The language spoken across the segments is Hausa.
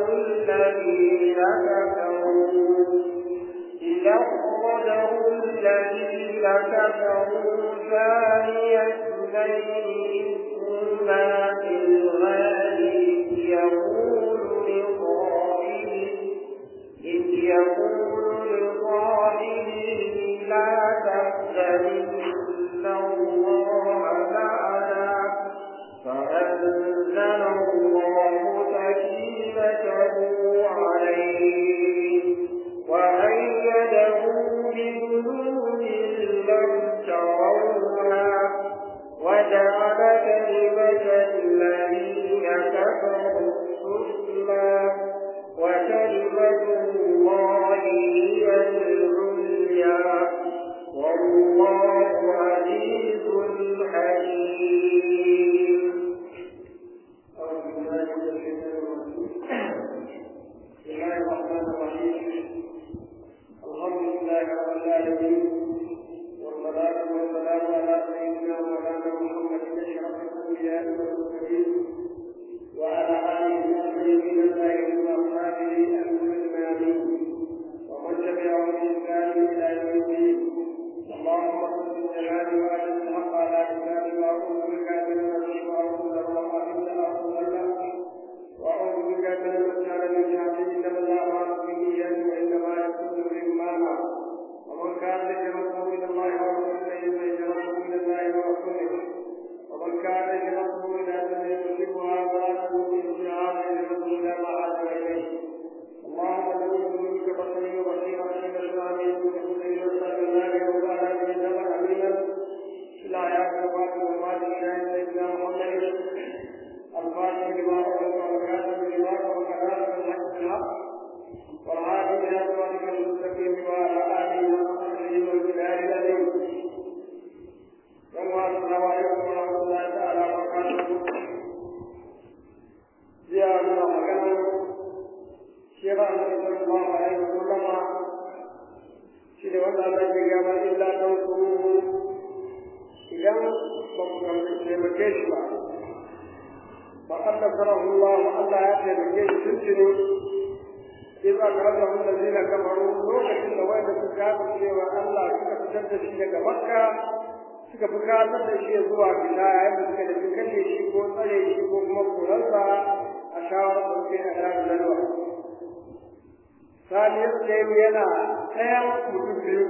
الذين كفروا إذا أخرجه الذين كفروا ثاني اثنين إذ في الغار يقول لصاحبه إذ يقول لصاحبه لا تحزن إن الله معنا فأنزل الله سكينته عليه وأيده بجنود لم تروها وجعل كلمة الذين كفروا السفلى وكلمة الله هي العليا والله عزيز حكيم أعوذ بالله من الشيطان الرجيم بسم الله الرحمن الرحيم الحمد لله رب العالمين والصلاة والسلام على سيدنا مولانا محمد أشرف الأنبياء والمرسلين وعلى آله وصحبه الطاهرين وأصحابه المجمعين ومن تبعهم بإحسان إلى يوم الدين اللهم صل الجلال وعلى الحق على كتاب وأعوذ بك من الشر وأعوذ بك من الأرض وأعوذ بك من المسألة من شعبه إنما الأعمال بالنيات وإنما يكون بالإيمان ومن كان هجرته إلى الله ورسوله فهجرته إلى الله ورسوله ومن كان هجرته إلى دنيا يصيبها فلا تكون هجرها هجرته إلى ما هاجر إليه اللهم نعوذ بك بصري وبصيرا حين الإسلام وكل يسر الله وعلى به نظر أمينا إلى آيات الفاتحة وما الشاهد سيدنا محمد الفاتح لما أردت والكاتب لما وكذلك الحق بالحق والعادي إلى صراطك المستقيم وعلى آله وصحبه والبلاد العظيم يوم السلام عليكم ورحمة الله تعالى وبركاته زيادة مكان شيخ النبي صلى الله عليه وسلم شيخ ولا تجي إلا تنصروه إذا بمكان تيمكيش فقد نصره الله ألا يأتي بكيش سلسل إذا أخرجه الذين كفروا لوكة الوين سكافر شيء وألا suka fitar da shi daga makka suka fi kasar da shi zuwa fita yayin da suka tafi kashe shi ko tsare shi ko kuma koransa a shawarar da suke na ɗan lalwa. Saniyar Tsayin yana ɗayan mutum biyu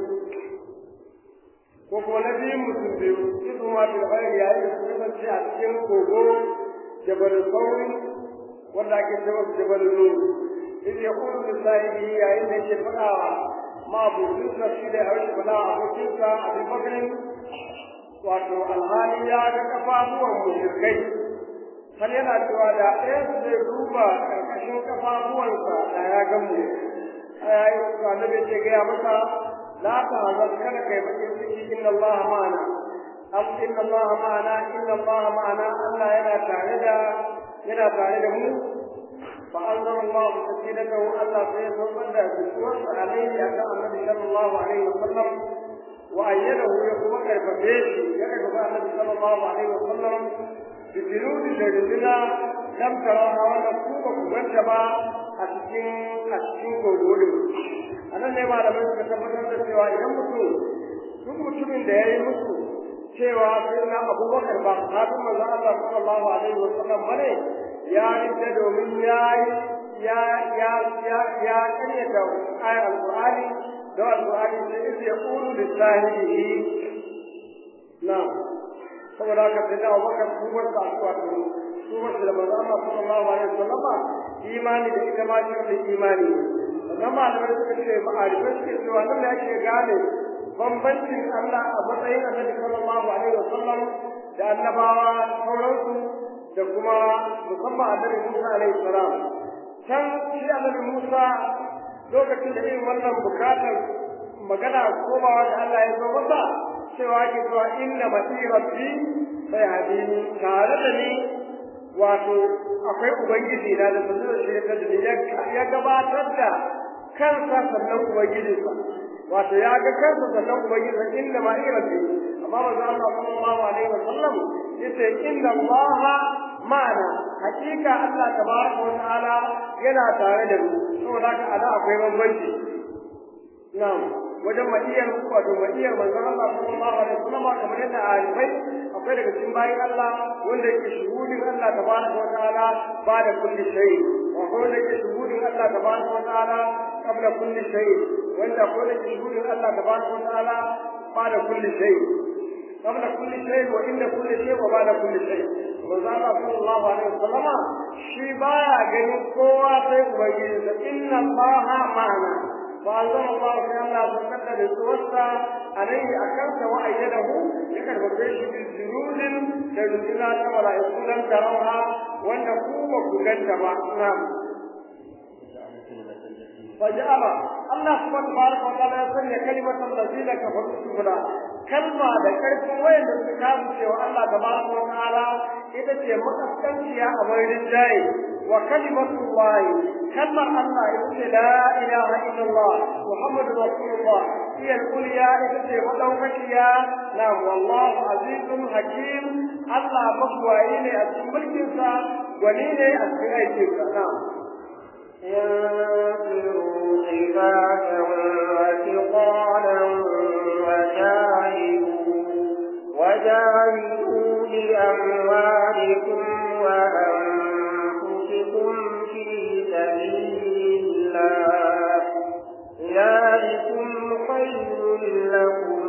ko kuma na biyun mutum biyu su ma bil bayar yayin da suka kasance a cikin kogo jabal sauri wanda ake cewa jabal nuru إذ يقول لصاحبه يا إن شفقا ما بوجودنا في ده أو شفقا أبو تلك أبي بكر wato alhali ya ga kafafuwan mushrikai har yana cewa da ɗaya su zai duba ƙarƙashin kafafuwansa da ya ga mu ya yi annabi ce gaya masa la ta hazar kada kai bakin ciki inna Allah ma'ana am inna Allah ma'ana inna Allah ma'ana Allah yana tare da yana tare da mu فأنزل الله سكينته ألا سيصد بسوء عليه أتى النبي صلى الله عليه وسلم وأيده يقوم كيف يعرف النبي صلى الله عليه وسلم بجنود جدنا لم تروها ونقوم وانتبع أسكين أسكين قولوا أنا نما لم يكن tabbatar da cewa idan mutum duk mutumin da ya yi musu cewa sai na abubakar ba kafin manzo Allah sallallahu alaihi wa sallam bane ya rike domin ya ya ya ya ya karyata ayar alqur'ani da alqur'ani sai yace yaqulu lillahi na saboda haka sai da abubakar kubar da wato kubar da manzo Allah sallallahu alaihi wa sallam imani da ita ma shi da imani sannan malamai suka ce ma'arifai suke cewa nan da ake gane bambancin Allah a matsayin annabi sallallahu alaihi wa sallam da annabawa sauransu da kuma musamman annabi Musa alaihi salam can shi annabi Musa lokacin da irin wannan bukatar magana komawa da Allah ya zo masa cewa ake cewa inna mati rabbi sai hadini tare da ni wato akwai ubangiji na da sanin da shi ya gabatar da kansa sannan ubangijinsa wato ya ga kansa sannan ubangijinsa inna ma rabbi amma manzo Allah sallallahu alaihi wasallam yace inna Allah ma'ana hakika Allah tabaraka wa ta'ala yana tare da mu saboda haka ana akwai bambanci na'am wajen madiyar wato madiyar manzon Allah sallallahu alaihi wasallam kamar yadda alifai akwai daga cikin bayin Allah wanda yake shuhudin Allah tabaraka wa ta'ala ba da kulli shay wa wanda yake shuhudin Allah tabaraka wa ta'ala qabla kulli shay wanda ko da shuhudin Allah tabaraka wa ta'ala ba da kulli shay qabla kulli shay wa inda kulli shay wa ba'da kulli shay manzon Allah sallallahu alaihi wasallam shi baya ganin kowa sai ubangiji inna Allah ma'ana فأنزل الله تعالى فكتب التوسع عليه أكلت وأيده يكتب فيه بالجنود كجنودنا ولا يكون لم تروها وأن قوة كلن نعم فجعل الله سبحانه تبارك وتعالى يسمي كلمة الذين كفروا السفلى كلمة ذكرت وين الكتاب سوى الله تبارك وتعالى إذا تي مكسكنتيا أمر الجاي وكلمة الله كلمة الله إذا لا إله إلا الله محمد رسول الله هي الأولياء إذا تي مدوكتيا نعم والله عزيز حكيم الله مقوى أسم ملكنسا ونيني أسم أيكنسا نعم ينفروا خفافا وثقالا وجاهدوا وجاهدوا بأموالكم وأنفسكم في سبيل الله ذلكم خير لكم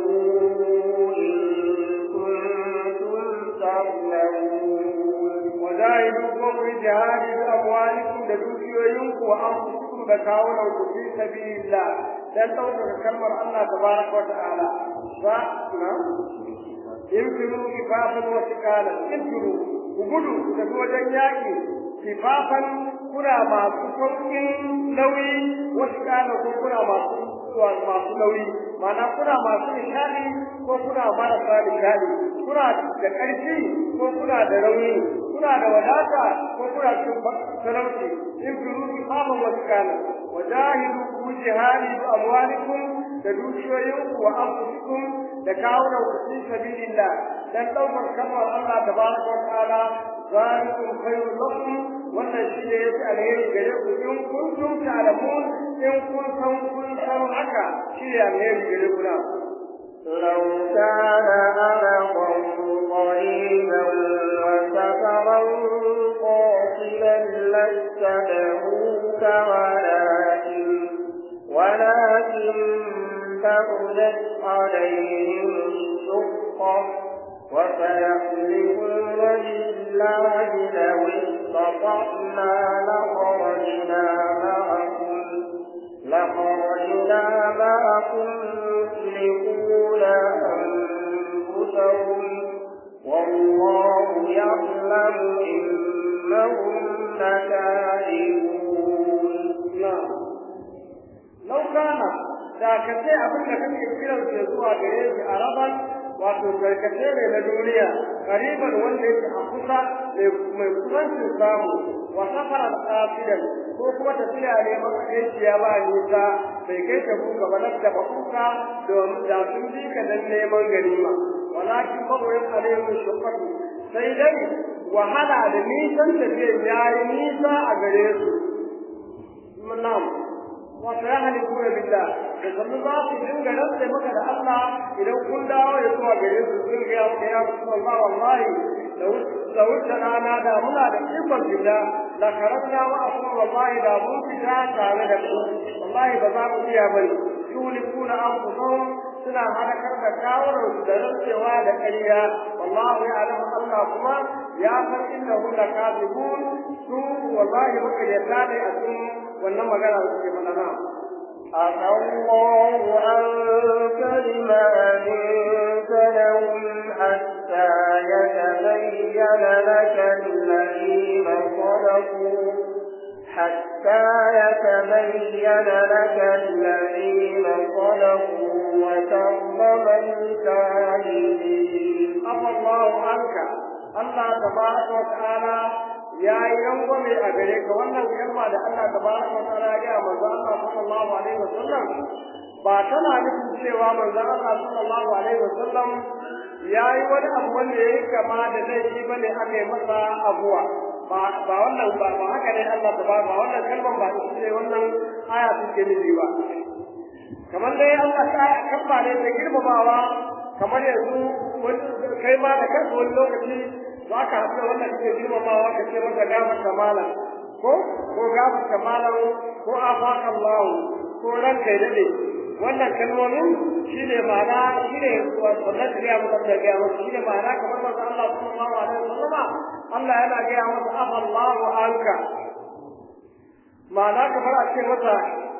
إن كنتم تعلمون وجاهدوكم بجهاد بأموالكم لدوكيوينكم وأنفسكم بكاونكم في سبيل الله dan ɗaukaka kalmar Allah tabaraka wa ta'ala fa na infiru kifafan wa tiqalan infiru ku gudu da wajen yaƙi kifafan kuna masu sauƙin nauyi wa tiqalan ko kuna masu masu nauyi ma'ana kuna masu nishadi ko kuna marasa nishadi kuna da ƙarfi ko kuna da rauni kuna da wadata ko kuna cikin talauci in fi rufi faman wasu kana wajahidu ku jihadi bi amwalikum da dukiyoyinku wa anfusikum da kawunan ku fi sabilillah dan daukar kalmar Allah tabaraka wa ta'ala zalikum khairul lakum wannan shi ne yake alheri gare ku in kuntum ta'lamun in kun san kun san haka shi ne alheri gare ku na لو كان أرقا قريبا وسفرا قاصدا لاتبعوك ولكن ولكن بعدت عليهم الشقة وسيحلفون بالله لو استطعنا لخرجنا معكم لخرجنا معكم يسلكون أنفسهم والله يعلم إنهم لكاذبون نعم لو كان da ka ce abin da kake kiran su zuwa gare shi a raban wato karkace ne na duniya kariban wanda yake a kusa mai kusancin samu wa safaran kafidan ko kuma tafiya ne makaiciya ba nisa bai kai ta buka ba da ba kuka domin da sun bi ka dan neman ganima walakin magoyin alayhi shukatu sai dai wahala da nisan tafiya yayi nisa a gare su na'am wato ya halittu billah da sannu za su dinga rantsa maka da Allah idan kun dawo ya zuwa gare su sun ga ya ya Allah wallahi da wuce rana da muna da ikon billah la karanta wa akum wallahi da mun fita tare da ku wallahi ba za mu iya bane yulikuna anfusahum suna halakar da kawunan su da rantsewa da ƙarya wallahu ya alamu Allah kuma ya san innahu lakazibun su wallahi muka yarda ne a cikin wannan magana da suke mana na عفى الله عنك لما أذنت لهم حتى يتبين لك الذين صدقوا حتى يتبين لك الذين صدقوا وتعلم الكاذبين عفى الله عنك الله تبارك وتعالى ya yi rangwame a gare ka wannan kalma da Allah tabaraka wa ta'ala ya manzo Allah sallallahu alaihi wasallam ba tana nufin cewa manzo Allah sallallahu alaihi wasallam ya yi wani abu wanda ya yi kama da laifi bane aka yi masa abuwa ba ba wannan ba ba haka ne Allah ta ba ba wannan kalman ba ita ce wannan aya take nufi ba kamar dai Allah ta kabba ne ta girmamawa kamar yanzu kai ma da kanka wani lokaci za ka haɗu da wannan ke girmamawa ka ce masa gafar kamalan ko ko gafar kamalan ko afaka Allah ko ranka ya dade wannan kalmomin shine ma'ana shine wannan da ya muka da ya muka shine ma'ana kamar manzo Allah sallallahu alaihi wasallam Allah yana ga ya masa afa Allah anka ma'ana kamar a ce masa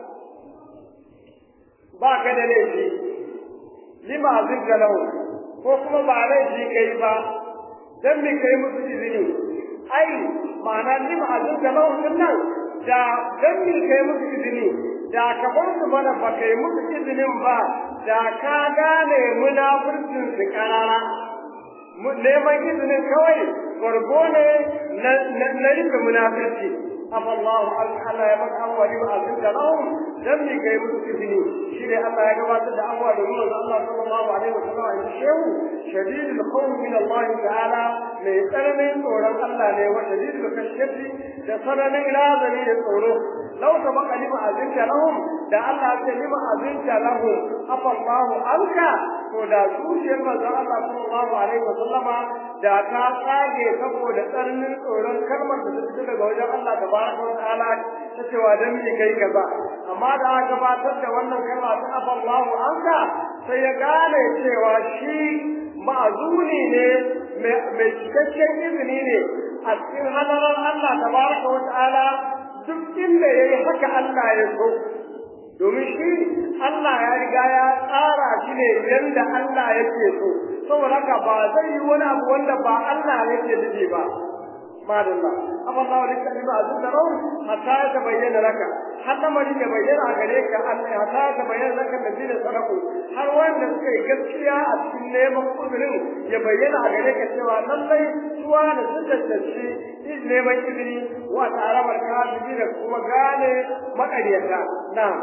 ba ka da laifi lima azirka lahu ko kuma ba laifi kai ba dan me kai musu izini ai ma'ana lima azirka lahu din nan da dan me kai musu izini da ka bar su mana ba kai musu izinin ba da ka gane munafurcin su karara neman izinin kawai gwargo ne na rufe munafurci afa Allah Allah ya baka abuwa ne ba da lahum dan me kai musu izini shi ne Allah ya gabatar da abuwa da nuna Allah sallallahu alaihi wasallam ya shehu shadidul khawf min Allah ta'ala mai tsananin tsoron Allah ne wa shadidul kashfi da tsananin lazari da tsoro law sabaqa lima azinta lahum da Allah ya ce lima azinta lahum afa Allah anka to da zuciyar manzon Allah sallallahu alaihi wasallama da ta tsage saboda tsananin tsoron kalmar da ta fito daga wajen Allah tabaraka wa ta'ala ta cewa dan me kai kaza amma da aka gabatar da wannan kalma ta afallahu anka sai ya gane cewa shi ma'azuni ne mai cikakken izini ne a cikin hadarar Allah tabaraka wa ta'ala duk inda yayi haka Allah ya so domin shi Allah ya riga ya tsara shi ne yanda Allah yake so saboda haka ba zai yi wani abu wanda ba Allah yake nufi ba madalla Allah wa lika ba azu da rawu hatta ya bayyana laka hatta mari ya bayyana gare ka Allah hatta ya bayyana laka da dinin sadaku har wanda suka yi gaskiya a cikin neman kudurin ya bayyana a gare ka cewa lallai suwa da sun tantance neman izini wa ta'alamar kafiri da kuma gane maƙaryata na'am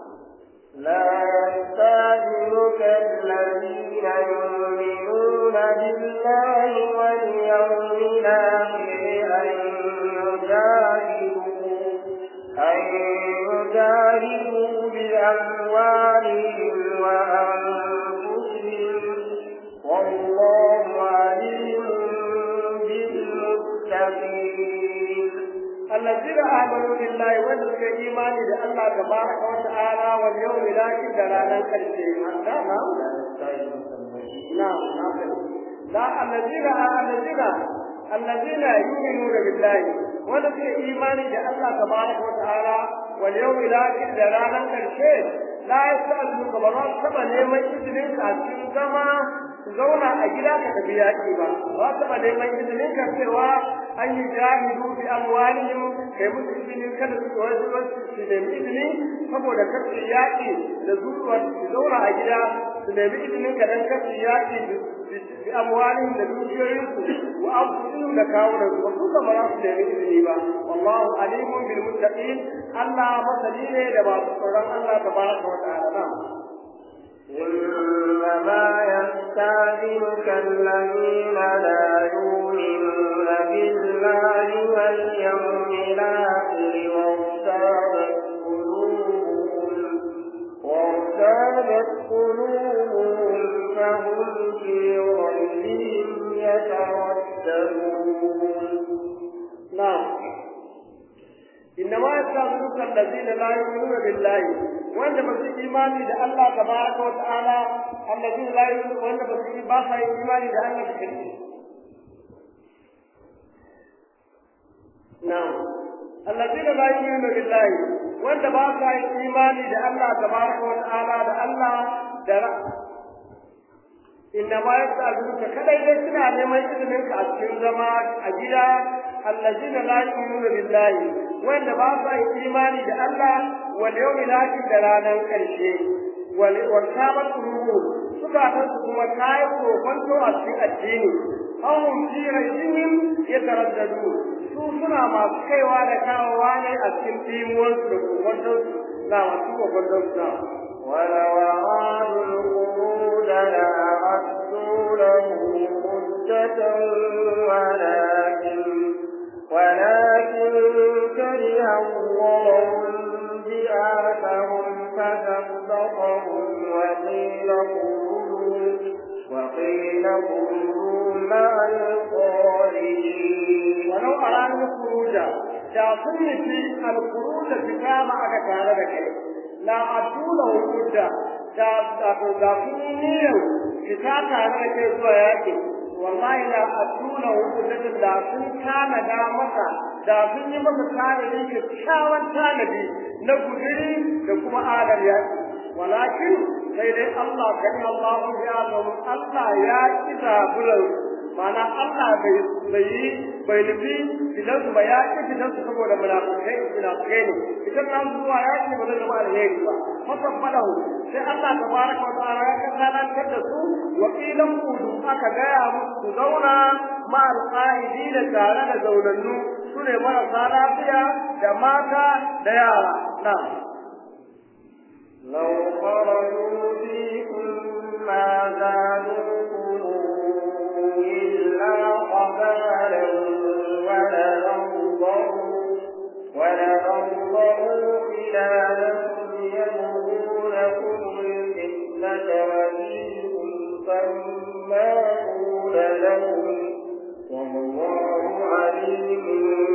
لا يستعجلك الذين يؤمنون بالله واليوم الآخر أن يجاهدوا أن يجاهدوا بأموالهم وأنفسهم والله عليم بالمتقين الذين آمنوا بالله وذلك إيمان الله تبارك وتعالى واليوم الآخر دلالا كالشيء نعم نعم نعم لا الذين الذين الذين يؤمنون بالله وذلك إيمان الله تبارك وتعالى واليوم الآخر دلالا كالشيء لا يسألون كبرات كما نيمان إذنين كاسين كما zauna a gida ka tafi yaƙi ba ba taɓa neman izinin ka cewa an yi jahidu bi amwalihim kai musu izinin kada su wasu wasu su nemi izini saboda kar su yaƙi da zuwa su zauna a gida su nemi izinin ka dan kar su yaƙi bi amwalihim da dukiyoyinsu wa anfusihim da kawunan su wasu ba za su nemi izini ba wallahu alimun bil muttaqin Allah masani ne da masu tsoron Allah tabaraka wa ta'ala إنما يستاذنك الذين لا يؤمنون بالله واليوم الآخر وارتابت قلوبهم وارتابت قلوبهم فهم في ريبهم يترددون نعم إنما يستغفرك الذين لا يؤمنون بالله وأن بس إيماني ده الله تبارك وتعالى الذين لا يؤمنون وأن بس باسا إيماني ده الله بكريم نعم الذين لا يؤمنون بالله وأن باسا إيماني ده الله تبارك وتعالى ده الله ده إنما يستغفرك كذا إذا كنا نعمل إذنك أتكلم زمان أجدا الذين لا يؤمنون بالله وان با su imani da Allah wal yawmil akhir da ranar karshe wal wartabat qulubu suka ta kuma kai ko kwanto a cikin addini ahum fi rajihim yataraddadu su suna masu kaiwa da kawowa ne a cikin timuwar su da kokwanto na masu kokwanto na ولو أرادوا الخروج لأعدوا له مدة ولكن ولكن كره الله بآثهم فثبتهم وقيل قولوا وقيل قولوا مع الصالحين ولو أرادوا الخروج da sun nufi alkuruda fita ma aka tare da kai la adula hudda da da da sun yi niyyar fita tare da kai zuwa yaki wallahi la adula hudda da sun kana da masa da sun yi masa tanadi kyakkyawan tanadi na guduri da kuma adal yaki walakin sai dai Allah kan Allah ya Allah ya kiza bulan mana Allah bai bai bai nufi idan su ba ya ki idan su saboda munafikai munafikai ne idan nan zuwa ya ki ba zai zama alheri ba fasabbalahu sai Allah tabaraka wa ta'ala ya kasalantar da su wa qilan qudu aka gaya musu su zauna ma alqaidina tare da zaunannu sune marasa lafiya da mata da yara na لو خرجوا فيكم ما زادوكم إلا قبالا ولأنظروا ولأنظروا خلالكم يبغونكم الفتنة وفيكم سماعون لهم والله عليم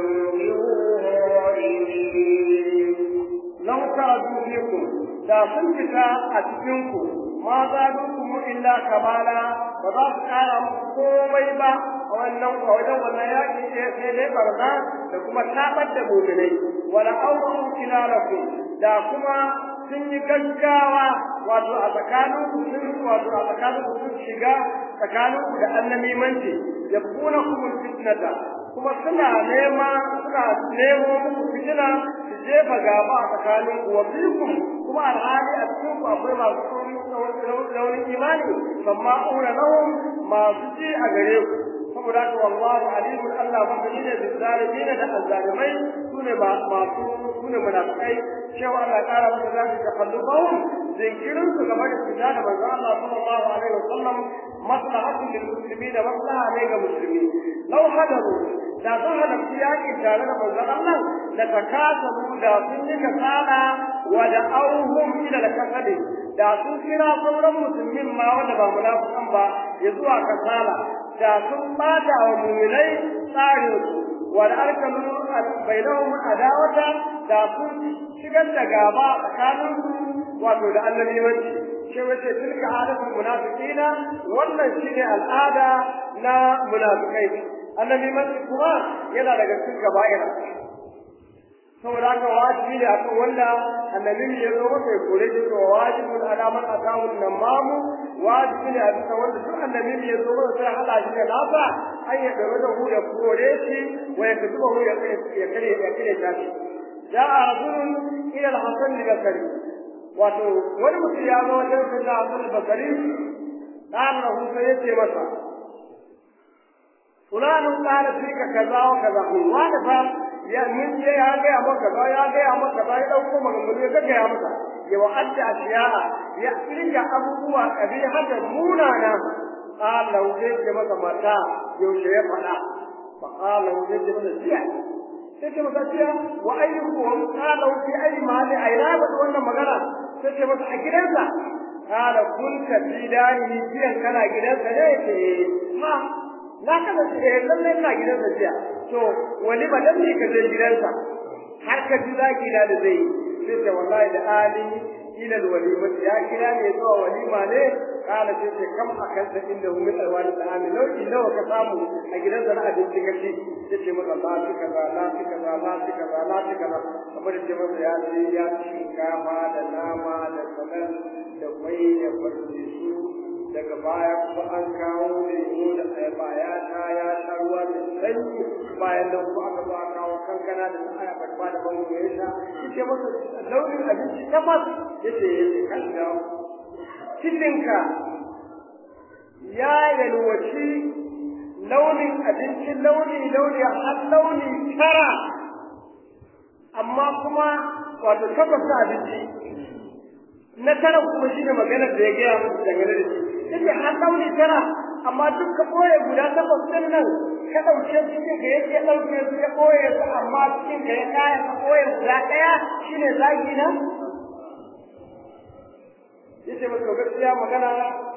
بالظالمين لو خرجوا فيكم da sun fita a cikinku ma za mu illa kabala ba za su kara muku komai ba a wannan a wajen wannan yaƙi sai dai barna da kuma tabar da muminai wala awru kilalakum da kuma sun yi gaggawa wato a tsakanin ku sun wato a tsakanin ku sun shiga tsakanin ku da annamimanci yabuna kumul fitnata kuma suna nema suna nemo muku fitina su jefa gaba a tsakanin ku wa fikum kuma alhali a cikin ku akwai masu launin imani amma aure lahum masu ji a gare ku saboda haka wallahu alimun Allah masani ne da zalimin da azzalimai sune ba masu sune munafikai cewa Allah kara musu zaki tafallubahum zinkirin su game da fita da manzo Allah sallallahu alaihi wasallam maslahatu lil muslimin da maslaha ne ga musulmi law hadaru da sun halarci yaƙi tare da manzon Allah da takasabu da sun yi kasala wa da auhum ila al-kasadi da sun kira sauran musulmin ma wanda ba munafikan ba ya zuwa kasala da sun bata wa mu'minai tsarin su wa da arkanu bainahum adawata da sun shigar da gaba tsakanin su wato da annabiwanci shi wace tilka adatul munafiqina wannan shine al'ada na munafikai annabi mace kuma yana daga cikin kaba'ira saboda haka wajibi ne akan wanda annabi ya zo masa ya kore shi to wajibun alaman atawun namamu wajibi ne a bisa wanda duk annabi ya zo masa sai hada shi da nasa an ya dawo da hu ya kore shi wa ya kutuba hu ya ya kare ya kare shi ja'a rajulun ila al-hasan al-basri wato wani mutum ya zo wajen sayyidina hasan al-basri dan lahu sai ya ce masa فلان قال فيك كذا وكذا وانا فا يا من يا ga ya maka kaza ya ga ya maka kaza ya dauko maganganu ya ga ya maka ya wa'adda ashiya'a ya kirga abubuwa kabi hada munana qala wuce ce maka mata yaushe ya fada fa qala wuce ce maka jiya sai ce maka jiya wa ayyukum qala wuce ayi mali aina ba wannan magana sai ce maka a gidansa qala kunta fi dari jiyan kana gidansa ne ce ha na kada su eh lallai ina gidansa jiya to wani ba dan ne ka je gidansa har ka ji zaki da da zai sai ce wallahi da ali ila walima ya kira ne zuwa walima ne kana sai ce kam akan da inda hu min alwani da ami nau'i nawa ka samu a gidansa na abinci kace sai ce maka la fi kaza la fi kaza la fi kaza la fi kaza kamar da masa ya ce ya ci shinkafa da nama da salat da mai da farfesu daga baya kuma an kawo lemo da ayaba ya sha ya sha ruwa da sanyi bayan nan kuma aka zo aka kawo kankana da ta ayaba ba da bango ya sha yace masa launin abinci tabbas yace yace kan da cikinka ya yalwaci launin abinci launi launi har launi tara amma kuma wato tabbas abinci na tara kuma shi ne maganar da ya gaya musu dangane da shi yake har launi tara amma duk ka ɓoye guda takwas ɗin nan ka ɗauke cikin ka yake ɗauke su ya ɓoye su amma cikin ka ya kaya ka ɓoye guda ɗaya shine zagi na yace masa gaskiya magana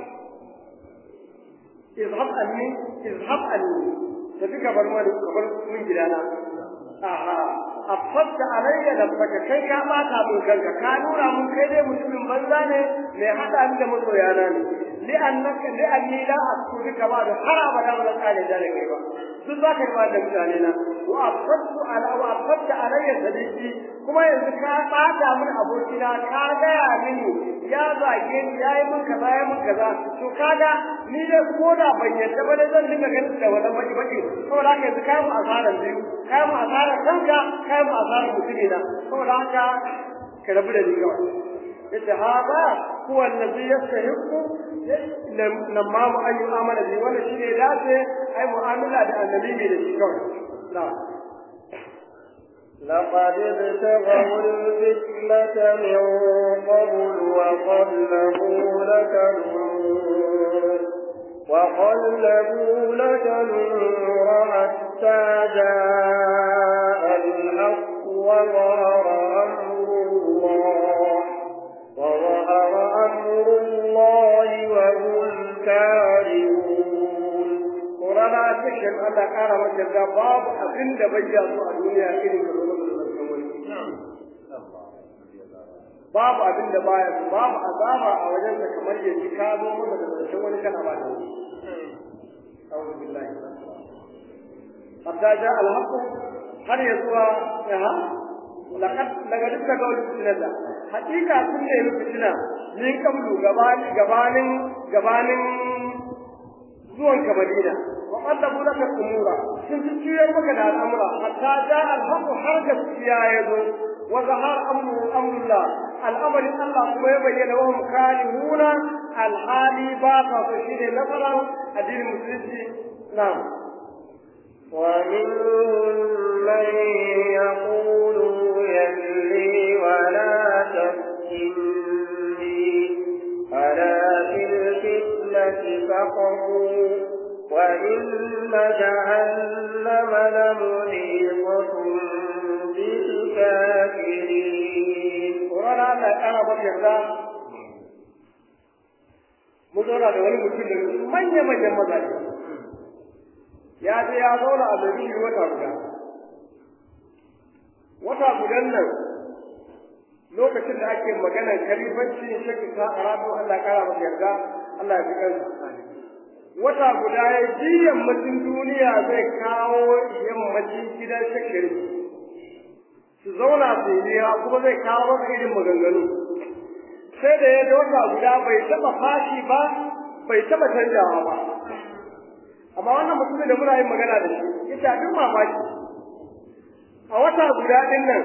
izhab anni izhab anni tafi ka bar mani ka bar mun gidana aha afadda alayya da baka kai ka bata mun kanka ka nuna mun kai dai mutumin banza ne mai hada ni da masoyana ne li annaka li anni la askuti kama da har abada ba zan kare da kai ba duk za ka yi ba da mutane na wa afaddu ala wa afadda alayya sadiqi kuma yanzu ka bata mun abokina ka gaya mini ya zage ni ya yi min kaza ya min kaza to kaga ni dai ko da ban yadda ba dai zan dinga ganin da wannan baki baki saboda haka yanzu kai mu asaran biyu kai mu asaran kanka kai mu asaran mutune na saboda haka ka rabu da ni kawai yace hada huwa allazi yastahiqu lamma mu an yu'amala bi wannan shine dace ai mu'amala da annabi da shi kawai na'am لقد ابتغوا الفتنة من قبل وقلبوا لك النور وقلبوا لك النور حتى جاء الحق وظهر أمر الله وظهر أمر الله وهم كارهون Ƙorana cikin Allah ƙara maka da babu abin da bai yi a duniya irin ka zo da zarfin wani. Babu abin da baya su babu azaba a wajen sa kamar ya ji ka zo masa da zarfin wani kana ba da wani. A'udhu billahi. Hatta ja al-haqqu har ya zuwa ya ha laqad daga dukkan gawar fitinata hakika sun ne fitina min kablu gabanin gabanin gabanin zuwan ka Madina wa qallabu laka umura sun juyar maka da al'amura hatta ja al-haqq har gaskiya ya zo wa zahar amru amrullah al'amari Allah kuma ya bayyana wa mukalihuna al-hali ba ta so shine nasaran addinin musulunci na'am ومنهم من يقول يلي ولا تفتني ألا في الفتنة سقطوا وإن جهنم لمحيطة بالكافرين Ƙorana Allah ƙara maka yarda mun zauna da wani mutum da manya-manyan mazaje ya je ya zauna a Maiduguri wata guda wata gudan nan lokacin da ake maganar kalifanci shakki ta arabu Allah ƙara maka yarda Allah ya fi kansa wata guda ya ji yammacin duniya zai kawo yammacin gidan shakiri su zauna su yi kuma zai kawo masa irin maganganu sai da ya wata guda bai taɓa fashi ba bai taɓa canjawa ba amma wannan mutumin da muna yin magana da shi ita duk mamaki a wata guda ɗin nan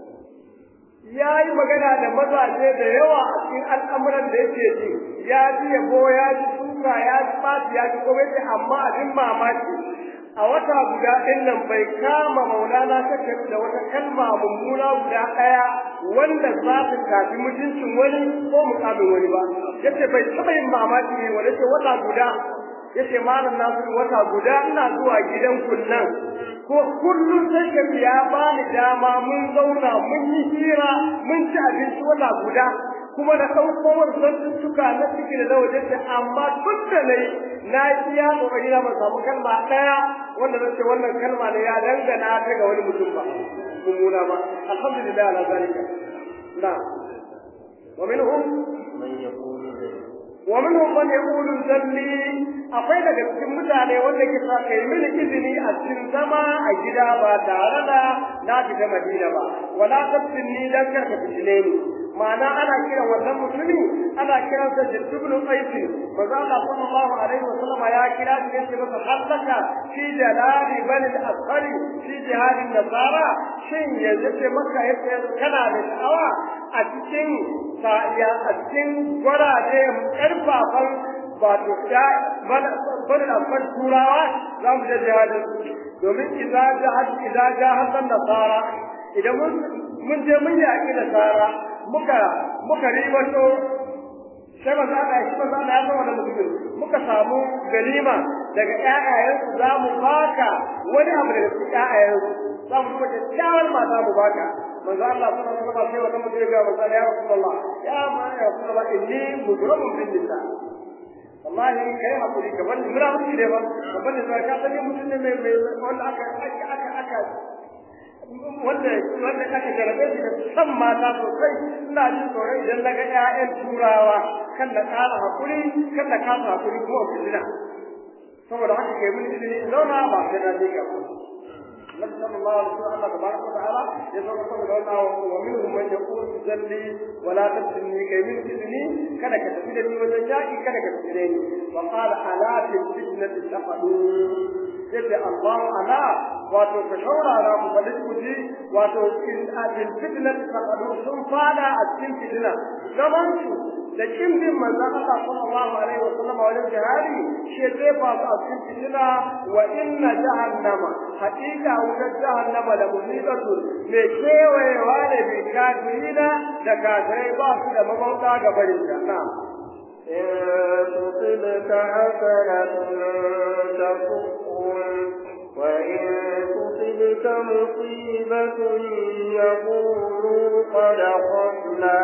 ya yi magana da mazaje da yawa a cikin al'amuran da yake ji ya ji yabo ya ji suka ya ji ɓaci ya ji komai amma abin mamaki a wata guda ɗin nan bai kama maulana take da wata kalma mummuna guda ɗaya wanda za ta tafi mutuncin wani ko mukamin wani ba yace bai taɓa yin mamaki ne wanda ce wata guda yace malam nasu wata guda ina zuwa gidan kunnan ko kullum sai ka ya bani dama mun zauna mun yi hira mun ci abinci wata guda kuma na ɗauko wasu zantuttuka na ciki da na waje ce amma tun da na yi na yi iya ƙoƙari na ban samu kalma ɗaya wanda zan ce wannan kalma ne ya dangana ta ga wani mutum ba mummuna ba alhamdulillah ala zalika na wa minhum من يقول ذلك wa minhum man yaqulu zalli akwai daga cikin mutane wanda ke sa kai mini izini a cikin zama a gida ba tare da na fita Madina ba wala tabtinni dan karka fitine ni ma'ana ana kiran wannan mutumi ana kiran sa Jibril Qais manzo Allah sallallahu alaihi wa sallam ya kira shi yace masa hallaka fi jalali bani al-asfari fi jihad nasara shin yanzu ce maka yace kana da sha'awa a cikin sa'iya a cikin gwaraje karfafan wato da bani al-asfar turawa za mu je jihadin domin idza jahad idza jahad nasara idan mun mun je mun yaƙi nasara muka muka ribato sai ba za a shi ba za a ya zama da mutumin muka samu galima daga ƴaƴayensu za mu baka wani abu daga cikin ƴaƴayensu za mu kuma kyakkyawar mata mu baka manzo Allah sallallahu alaihi wasallam sai wata mutum ya ga manzo ya Rasulullah ya ma ya Rasulullah inni mudrabun bin nisa wallahi kai hakuri ka bani mura mutum ne ba ka bani sai ka sani mutum ne mai mai wanda aka aka aka wanda wanda aka jarabe shi da san mata sosai ina jin tsoron idan na ga ƴaƴan turawa kan da ƙara hakuri kan da kasa hakuri kuma fitina saboda haka kai mun izini in zauna ba sai na miƙa ba النبي صلى الله عليه وسلم الله تبارك وتعالى يقول صلى الله ومنهم من يقول تجلي ولا تفتني كي من تفتني كذا كتفتني وتجاكي كذا كتفتني وقال ألا في الفتنة تفعلون يقول الله ألا wato ka shaurara ku bali ku ji wato in ajin fitna taqadu sun fada a cikin fitina zaman su da kimbin manzon Allah sallallahu alaihi wa sallam wajen jihadi shi zai fa su a cikin fitina wa inna jahannama haqiqa wutar jahannama da musibatu me kewayewa ne bi kafirina da kafirai ba su da mabauta ga barin janna إن تصبك حسنة تسؤهم وإن تصبك مصيبة يقولوا قد أخذنا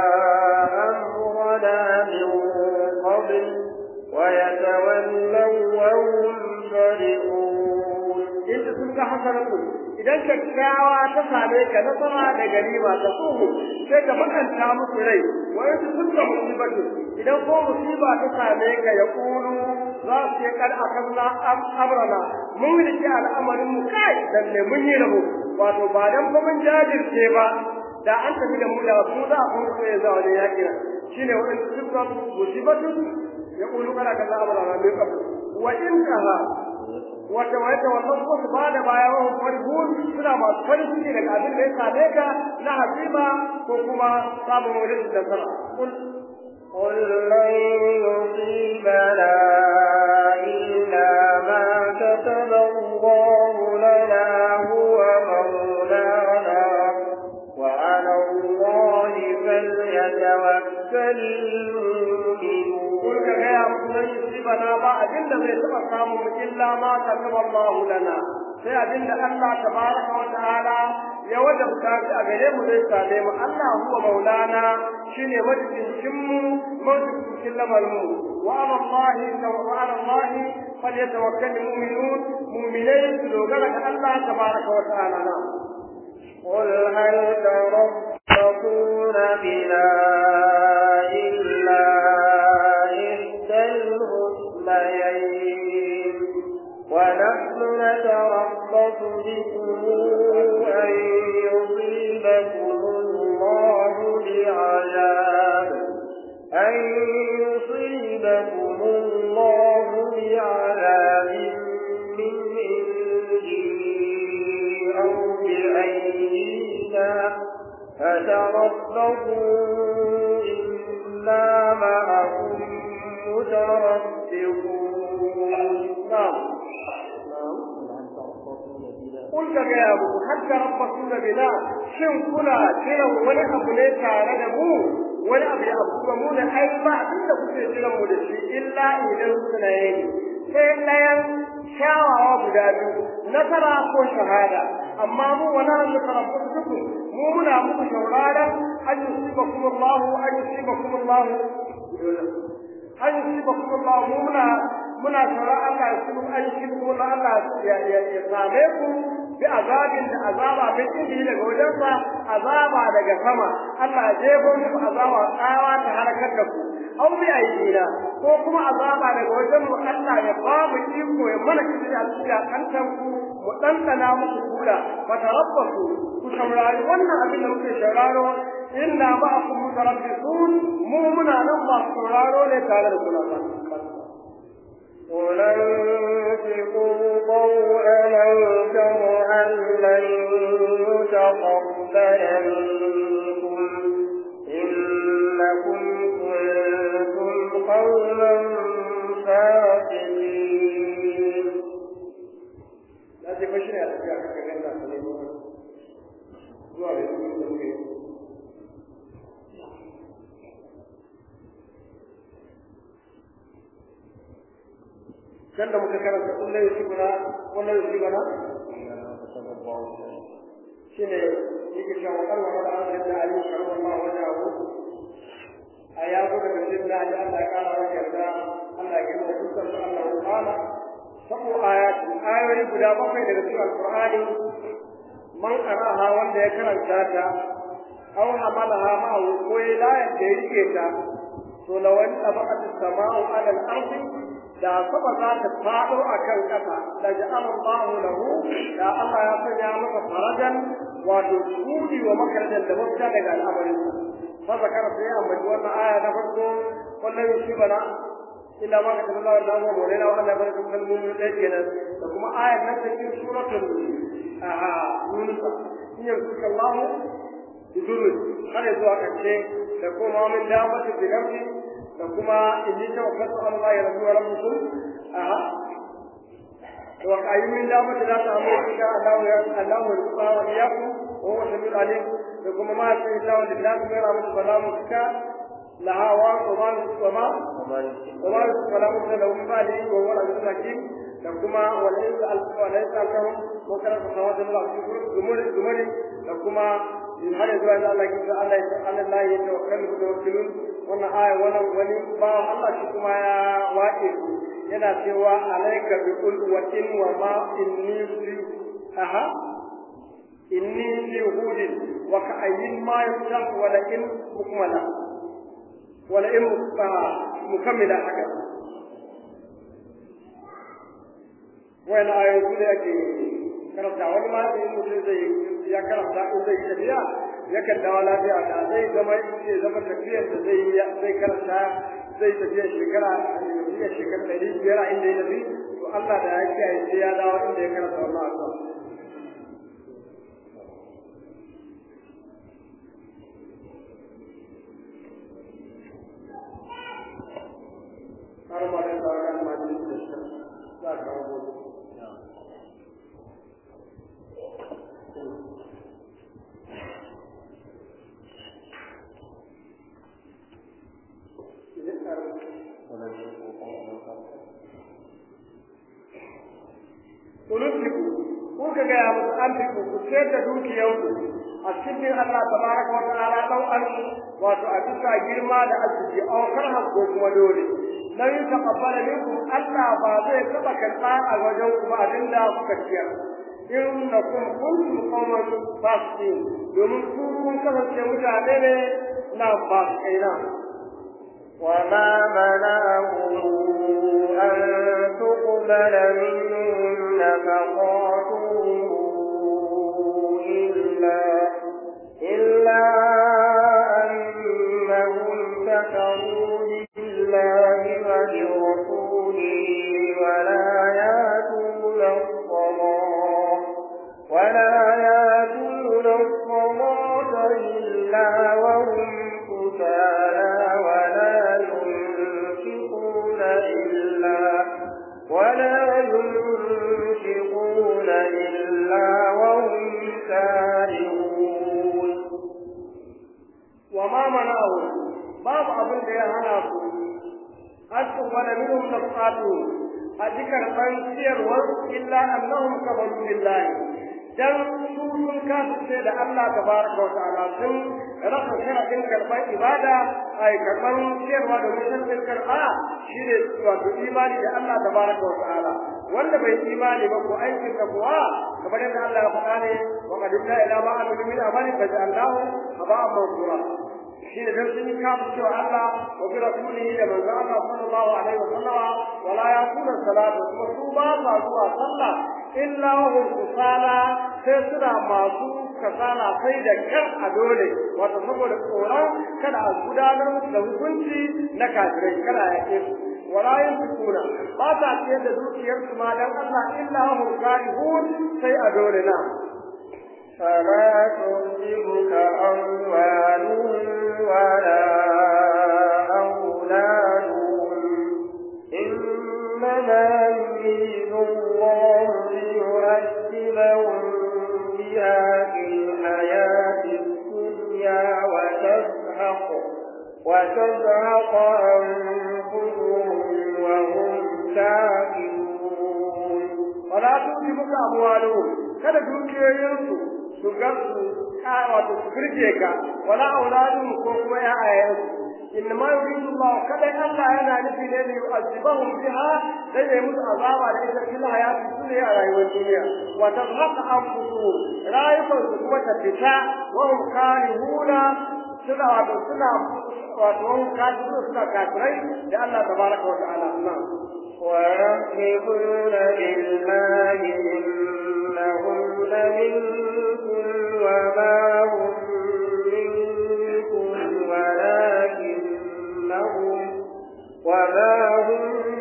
أمرنا من قبل ويتولوا وهم فرحون إن تصبك حسنة idan kyakkyawa ta same ka nasara da ganima ta tsoho sai ka makanta musu rai wa yanzu sun da musibatu idan ko musiba ta same ka ya kulu za su yi kar akanna amrana mun rike al'amarin mu kai dan ne mun yi rabo wato ba dan ba mun jajirce ba da an tafi da mu da mu za a kuma sai za wajen yaki shine wannan sun musibatu ya kulu kar akanna amrana mai kafu wa in kaha wata wata wannan ko su bada baya wa farhun suna masu farin ciki daga abin da ya same ka na hazima ko kuma samun wurin da sana kul قل لن يصيبنا إلا ما كتب الله لنا هو مولانا وعلى الله فليتوكل المؤمنون قل كغيا من يصيبنا با abin da zai taba samu mu illa ma kataba Allah lana sai abin da Allah tabaraka wa ta'ala ya wajabta shi a gare mu zai same mu Allah huwa maulana shine majibincin mu majibincin lamarin mu wa ala Allah wa ala Allah falyatawakkal mu'minun mu'minai su dogara ga Allah tabaraka wa ta'ala na قل هل تربصون بنا إلا إحدى الحسنيين ونحن نتربص بكم أن يصيبكم الله بعذاب أن يصيبكم الله بعذاب من عنده أو بأيدينا فتربصوا إنا معكم متربصون نعم قل ka gaya muku hatta rabbasuna bina shin kuna jiran wani abu ne tare da mu wani abu ya abu kuma mu ne ai ba abin da kuke jiran mu da shi illa idan suna yi sai ɗayan kyawawa guda biyu nasara ko shahada amma mu wani hannu tarabbasu duku mu muna muku shauraron an yusibakum Allah an yusibakum Allah an yusibakum Allah mu muna muna tsoron Allah ya kuma an shi kuma Allah ya ya ya same ku bi azabin da azaba min indi daga wajensa azaba daga sama Allah ya jefo muku azaba tsawa ta halakar da ku aw bi aidina ko kuma azaba daga wajen mu Allah ya ba mu iko ya mana kici a cikin kantan ku mu dandana muku kula fatarabbasu ku saurari wannan abin da muke sauraro inna ma'akum mutarabbisun mu muna nan ba sauraro ne tare da kula ba وننفقوا ضوءا أو كرها لن يتقبل منكم إنكم كنتم قوما فاسقين na ce fashi ne a tafiya ka kai da su ne zuwa da su da muke dan da muka karanta kullu yusibuna kullu yusibuna shine yake cewa Allah wa ta'ala da Ali sallallahu alaihi wa sallam a ya zo daga cikin da Allah ya kara wa yarda Allah ya gina dukkan su Allah ya kara sabo ayat ayoyi guda bakwai daga cikin alqur'ani man qaraha wanda ya karanta ta aw hamalaha ma'ahu ko ya layar da yake ta to lawan tabaqat as-sama'u 'ala al-ardi da sama za ta faɗo a kan ƙasa da ja'ala Allahu lahu da Allah ya sanya masa farajan wato shudi wa makarajan da mafita daga al'amarin fa zakara sai ambaci wannan aya na farko kullum shi bana illa ma kataba Allah da mu mole na wannan barka kan mun da kenan da kuma ayar nan ta cikin suratul aha yunus in yanzuka Allah bidurri har zuwa kace da kuma min dabati bi nafsi da kuma inni tawakkaltu ala Allah rabbi wa rabbukum aha to ayi min dabati da ta amma insha Allah ya Allah ya rufa wa iyakum wa huwa samiul alim da kuma ma sai Allah da bilahi mai rahmatu salamu ka laha wa qur'an wa ma wa ma salamu da lahum ba'di wa huwa al-aziz hakim da kuma walaysa al-walaysa al-kahum wa kana tawadu Allah shukru gumuri gumuri da kuma in har yanzu da Allah ki Allah ya Allah ya tawakkal mutawakkilun wannan aya wannan wani ba Allah shi kuma ya wace yana cewa alayka bi qulwatin wa ma inni fi aha inni fi hudin wa ka ayyin ma yusaf wa la in mukmala wa la in mukammila haka wani ayoyi da yake karanta wani ma da mutum zai ya karanta in zai tafiya yakan dawo lafiya da zai zama zai zama tafiyar da zai zai karanta zai tafiya shekara ya shekara ɗari biyar a inda ya tafi to Allah da ya kiyaye sai ya dawo inda ya karanta wannan addu'a har ma da sauran majalisun da shi za ka kawo Tulusiku, kun ka gaya musu an fi ku sayar da dukiyanku a cikin Allah tabaraka wa ta'ala dan an wato a bisa girma da arziki a karha ko kuma dole lan yutaqabbala minkum Allah ba zai taba karɓa a wajen ku ba abinda kuka ciyar innakum kuntum qauman fasiqin domin ku kun kasance mutane ne na fasikai na وما منعهم أن تقبل منهم نفقاتهم إلا إلا أنهم كفروا بالله وبرسوله ولا يأتون الصلاة ولا يأتون الصلاة إلا وهم كسالى ولا ينفقون إلا ولا ينفقون إلا وهم كارهون وما منعهم باب أبن دي هناكو أن تقبل منهم نفقاتهم أذكر من سيروا إلا أنهم كفروا بالله dan su sun kasance da Allah tabaraka wa ta'ala sun rasa sharadin karɓar ibada ai karɓar ciyarwa da mutum karɓa shi ne wato imani da Allah tabaraka wa ta'ala wanda bai imani ba ko aikin da kuwa kamar yadda Allah ya faɗa ne wa qadimna ila ma amilu min amali fa ja'alnahu haba'an mansura shi ne dan sun kafa cewa Allah wa bi rasulihi da manzo Allah sallallahu alaihi wa sallama wala yaqulu salatu kuma su ba sa zuwa sallah illa hum kusala sai suna masu kasala sai da kan a dole wato saboda tsoron kada a gudanar musu da hukunci na kafirai kada ya ke wala yantukuna ba ta ciyar da dukiyarsu ma dan Allah illa hum karihun sai a dole na فلا تعجبك أموالهم ولا أولادهم إنما يريد الله ليعذبهم بها في الحياة الدنيا وتزهق وتزهق أنفسهم وهم كافرون wala tusibuka amwaluhum kada dukiyoyinsu su ga su wato su firge ka wala auladun ko kuma ya'ayansu innama yuridu Allah kada Allah yana nufi ne da yu'azzibahum biha sai ya musu azaba da ita fil hayati dunya a rayuwar duniya wa tazhaqa anfusuhum rayukan su kuma ta fita wa hum karihuna suna wato suna wato hum kafirun suna kafirai da Allah tabaraka wa ta'ala na'am ويحلفون بالله إنهم لمنكم وما هم منكم ولكنهم وما هم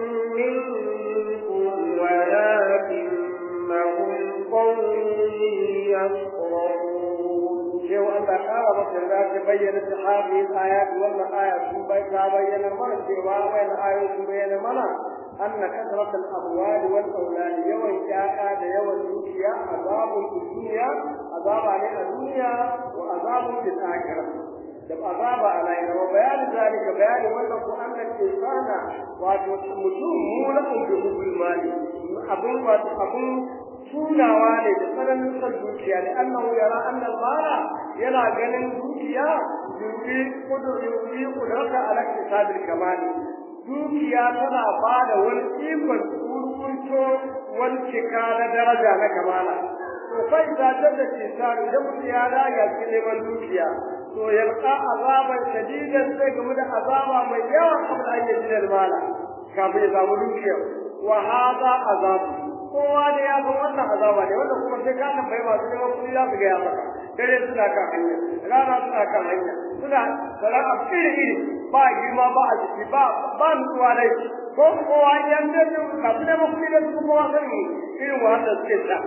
منكم ولكنهم قوم يفقهون شيء أن قال رب الله تبين هذه الآيات ولا آية تبين المرء وين آية تبين المرء أن كثرة الأموال والأولاد يوم جاء يوم الدنيا عذاب في الدنيا عذاب عليها الدنيا وعذاب في الآخرة جب عذاب علينا وبيان ذلك بيان ولكم أن الإنسان وتمتم مولكم بحب المال أبن وأبن tunawa ne da tsananin son dukiya ne annahu yara annal mala yana ganin dukiya yubi kudur yubi kudraka ala kisabil kamali dukiya tana ba da wani ikon kurkunto wani cika na daraja na kamala to kai da da ke sa idan mutum ya daga cikin neman dukiya to yalqa azaban shadidan sai game da azaba mai yawa kamar an yi da mala kafin ya samu dukiya wa hada azabu kowa da ya san wannan azaba ne wanda kuma sai ka tambayi masu neman kuɗi za su gaya maka dare suna kan hanya rana suna kan hanya suna sana'a iri iri ba girma ba a ciki ba ba nutsuwa dai ko kowa yan da su masu neman kuɗi da su kowa sani irin wahala suke sha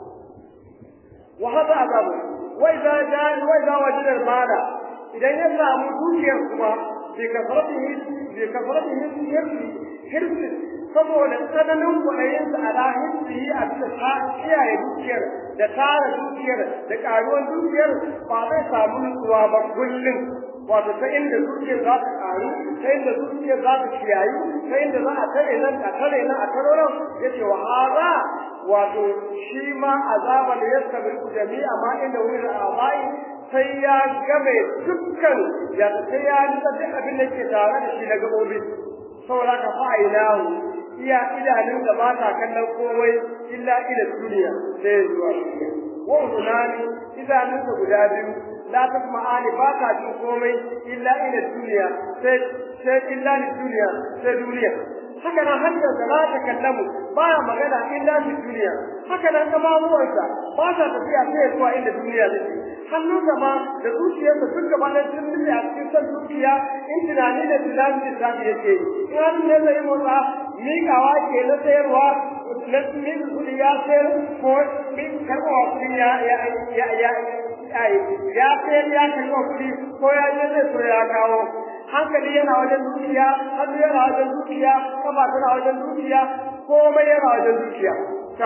wa hada azabu wai za ja wai za wajidar mala idan ya samu dukiyar kuma bi kasratihi bi kasratihi hirsi hirsi saboda tsananin kwaɗayinsa a lahirci a bisa ta kiyaye dukiyar da tara dukiyar da ƙaruwar dukiyar ba zai samu nutsuwa ba kullum wato ta inda dukiyar za ta ƙaru ta inda dukiyar za ta kiyayu ta inda za a tare nan a tare nan a tare nan ya ce wa haza wato shi ma azaban da ya sabi jami'a ma inda wurin abai sai ya game dukkan ya sai ya nutsa duk abin da ke tare da shi na gaɓoɓi saboda ka fa'inahu iya idanun da ba ta kallon komai illa ila duniya sai zuwa duniya wa unani idanun da guda biyu la tasma'ani ba ta jin komai illa ila duniya sai sai illa li duniya sai duniya haka nan hanyar da la ta kallamu ba magana illa li duniya haka nan kamamuwarsa ba ta tafiya sai zuwa inda duniya take hannunsa ma da zuciyarsa duk gaba ɗaya sun nufi a cikin son dukiya in tunani da tunani da sabi yake yi in hannu ne zai motsa miƙawa ke na sayarwa na min kuɗi ya sayar ko min karɓawa kuɗi ya ya ya ya ya sayar ya karɓa kuɗi ko ya je zai so ya kawo hankali yana wajen dukiya hannu yana wajen dukiya kafa tana wajen dukiya komai yana wajen dukiya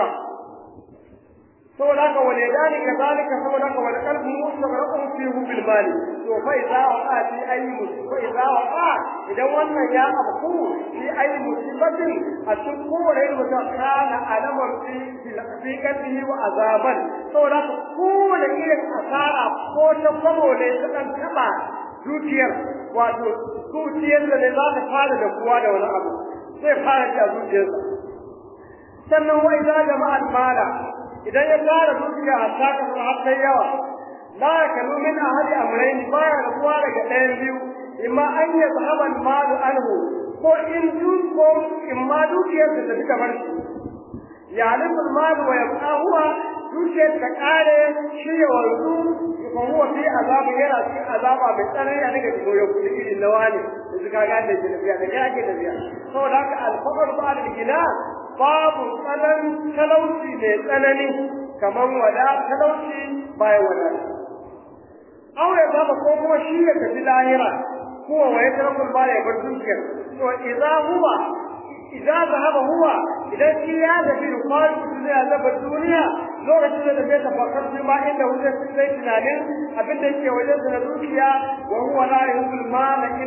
saboda haka wani dani ka zalika saboda haka wani kalbin mustaqraqun fi bil mali to fa idza waqa fi ayi musiba idza waqa idan wannan ya abku fi ayi musibatin a cikin kowane irin mutum kana alamar fi fi kalbihi wa azaban saboda haka kowane irin asara ko ta kwabo ne ta dan taba dukiyar wato zuciyar da ne za ta fara da kuwa da wani abu zai fara da zuciyarsa sannan wa idza jama'al mala idan ya tara dukiya a saka su har sai yawa la yakalu min ahadi amrayn baya rabuwa daga ɗayan biyu imma an ya zahaba malu anhu ko in dun ko in ma dukiyar da tafi kamar shi ya alifu malu wa yabqa huwa dukiyar ta kare shi ya wanzu ko huwa fi azabu yana cikin azaba mai tsanani a daga cikin yau kudi irin na wani yanzu ka gane shi tafiya da kai ake tafiya saboda haka alfaqar ba al-gina babu tsanan talauci mai tsanani kamar wada talauci bayan wada aure babu ko kuma shi ya tafi lahira kuwa wa ya tarakul ba ya bar dukiyar to idza huwa idza zahaba huwa idan shi ya tafi rukwar duniya zaba duniya lokacin da zai tafakar shi ma inda wuce sai tunanin abin da yake wajen da dukiya wa huwa la yuhul mala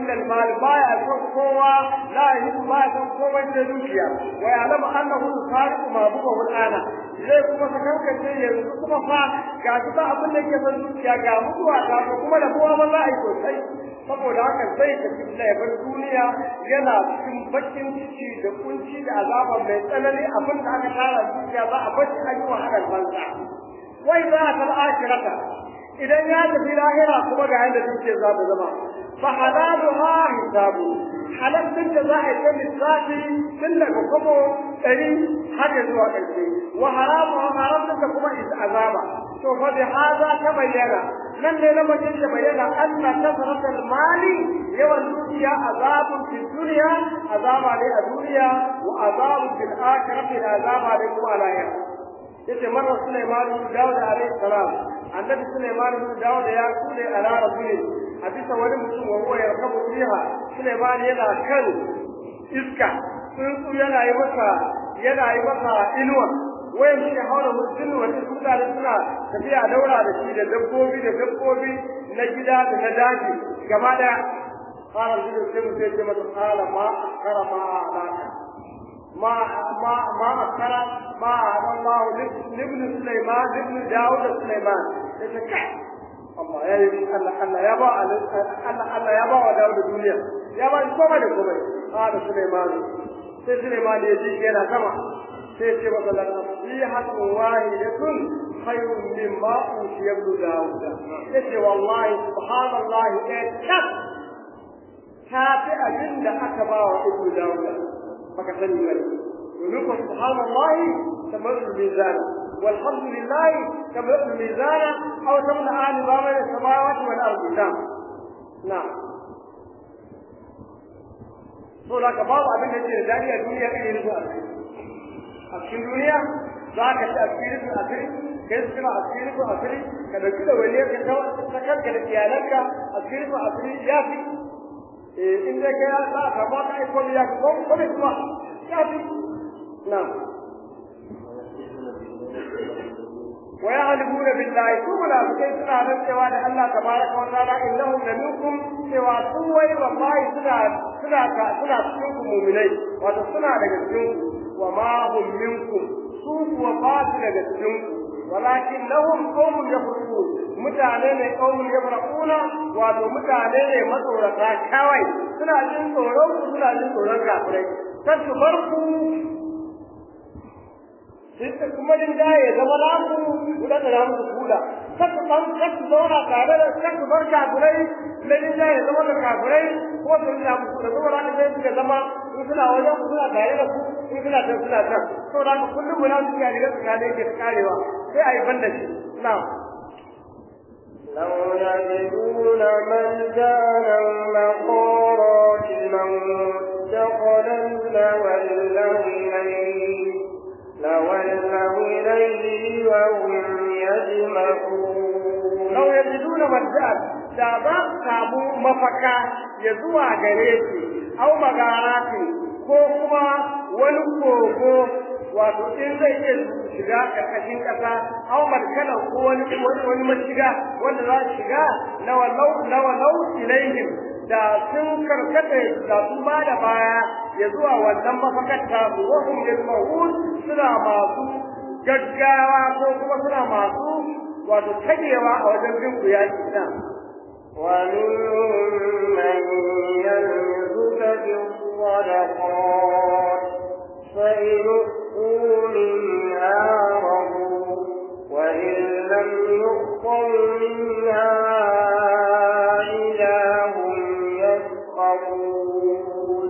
illa al-mal baya son kowa la yuhibbu baya son kowa da dukiya wa ya'lamu annahu sariqu ma buga ana zai kuma ka kankace yanzu kuma fa ga shi ba abin da yake son dukiya ga mutuwa ga kuma da kowa ba za a yi sosai saboda haka sai ka fi ya bar duniya yana cikin bakin ciki da kunci da azaba mai tsanani abin da aka tara dukiya za a bar shi an yi wahalar banza wai za a tar akirata idan ya tafi lahira kuma ga yadda dukiyar za ta zama fa halalu ha hisabu halal din da za a yi ta lissafi tun daga kwamo ɗari har ya zuwa ƙarshe wa haramu haram din da kuma azaba to fa bi haza ta bayyana nan ne na mace ta bayyana anna kasrat mali yawan dukiya azabun fil dunya azaba ne a duniya wa azabun fil akhirati azaba ne kuma a lahira yace marar Sulaiman bin Dawud alayhi salam annabi Sulaiman bin Dawud ya kule ala rabbi a bisa wani mutum wa huwa yarkabu fiha Sulaiman yana kan iska tsuntsu yana yi masa yana yi masa inuwa wayan shi haura mutum wani mutane suna tafiya daura da shi da dabbobi da dabbobi na gida da na daji gaba daya قال الرجل كم سيجمع قال ما أخر ما أعلاك ما ما ما أخر ما أعلى الله لابن سليمان لابن داود سليمان يتكع الله يا الله الله يا با الله الله يا با داود الدنيا يا با كما ده كما قال سليمان sai Suleiman ya ji yana sama sai ce masa la nasihatun wahidatun khayrun mimma utiya ibn Dawud yace wallahi subhanallahi eh tak ta fi abin da aka ba wa ibn Dawud baka sani ba domin ko subhanallahi tamarru mizan والحمد لله تملأ الميزان أو تملأ ما بين السماوات والأرض نعم نعم so da ka babu abin da ke da dadi a duniya kan yin zuwa a cikin duniya za ka ci asiri su asiri kai su kira asiri su asiri ka dauki da wani ka ta ta kanka da iyalanka asiri su asiri ya fi eh in dai kai za ka ba ka aiko ya ko ko ne kuma ya fi na ويعلمون بالله ثم لا سكي سنا رنسوا da Allah tabaraka wa ta'ala innahum la minkum cewa su wai wallahi suna suna ka suna cikin ku mu'minai wato suna daga cikin ku wa ma hum minkum su kuwa ba su daga cikin ku walakin lahum qaumun yafraqun mutane ne qaumun yafraquna wato mutane ne matsorata kawai suna jin tsoron ku suna jin tsoron kafirai kan su bar ku sai kuma din da ya zama naku guda da namu ku kula saka ban saka zauna tare da saka bar kafirai da din da ya zama da kafirai ko da ina ku da zuwa da sai suka zama in suna wajen ku suna tare da ku in suna ta suna ta to da ku kullum mu nan suka riga suka ne ke karewa sai ayi banda shi na'am لو يجدون ملجانا مغارات متخذا لولوا إليه لولوا إليه وهم يجمعون لو يجدون ملجأ da za su samu mafaka ya zuwa gare shi au magarati ko kuma wani kogo wato in zai iya shiga karkashin kasa au markana ko wani wani mashiga wanda za su shiga na walau na walau ilaihim da sun karkata da sun ba da baya ya zuwa wannan mafakar ta su wahum yasmahun suna masu gaggawa ko kuma suna masu wato tagewa a wajen bin ku yaki na ومنهم من يلمزك في الصدقات فإن أؤتوا منها رضوا وإن لم يؤتوا منها إذا هم يسخطون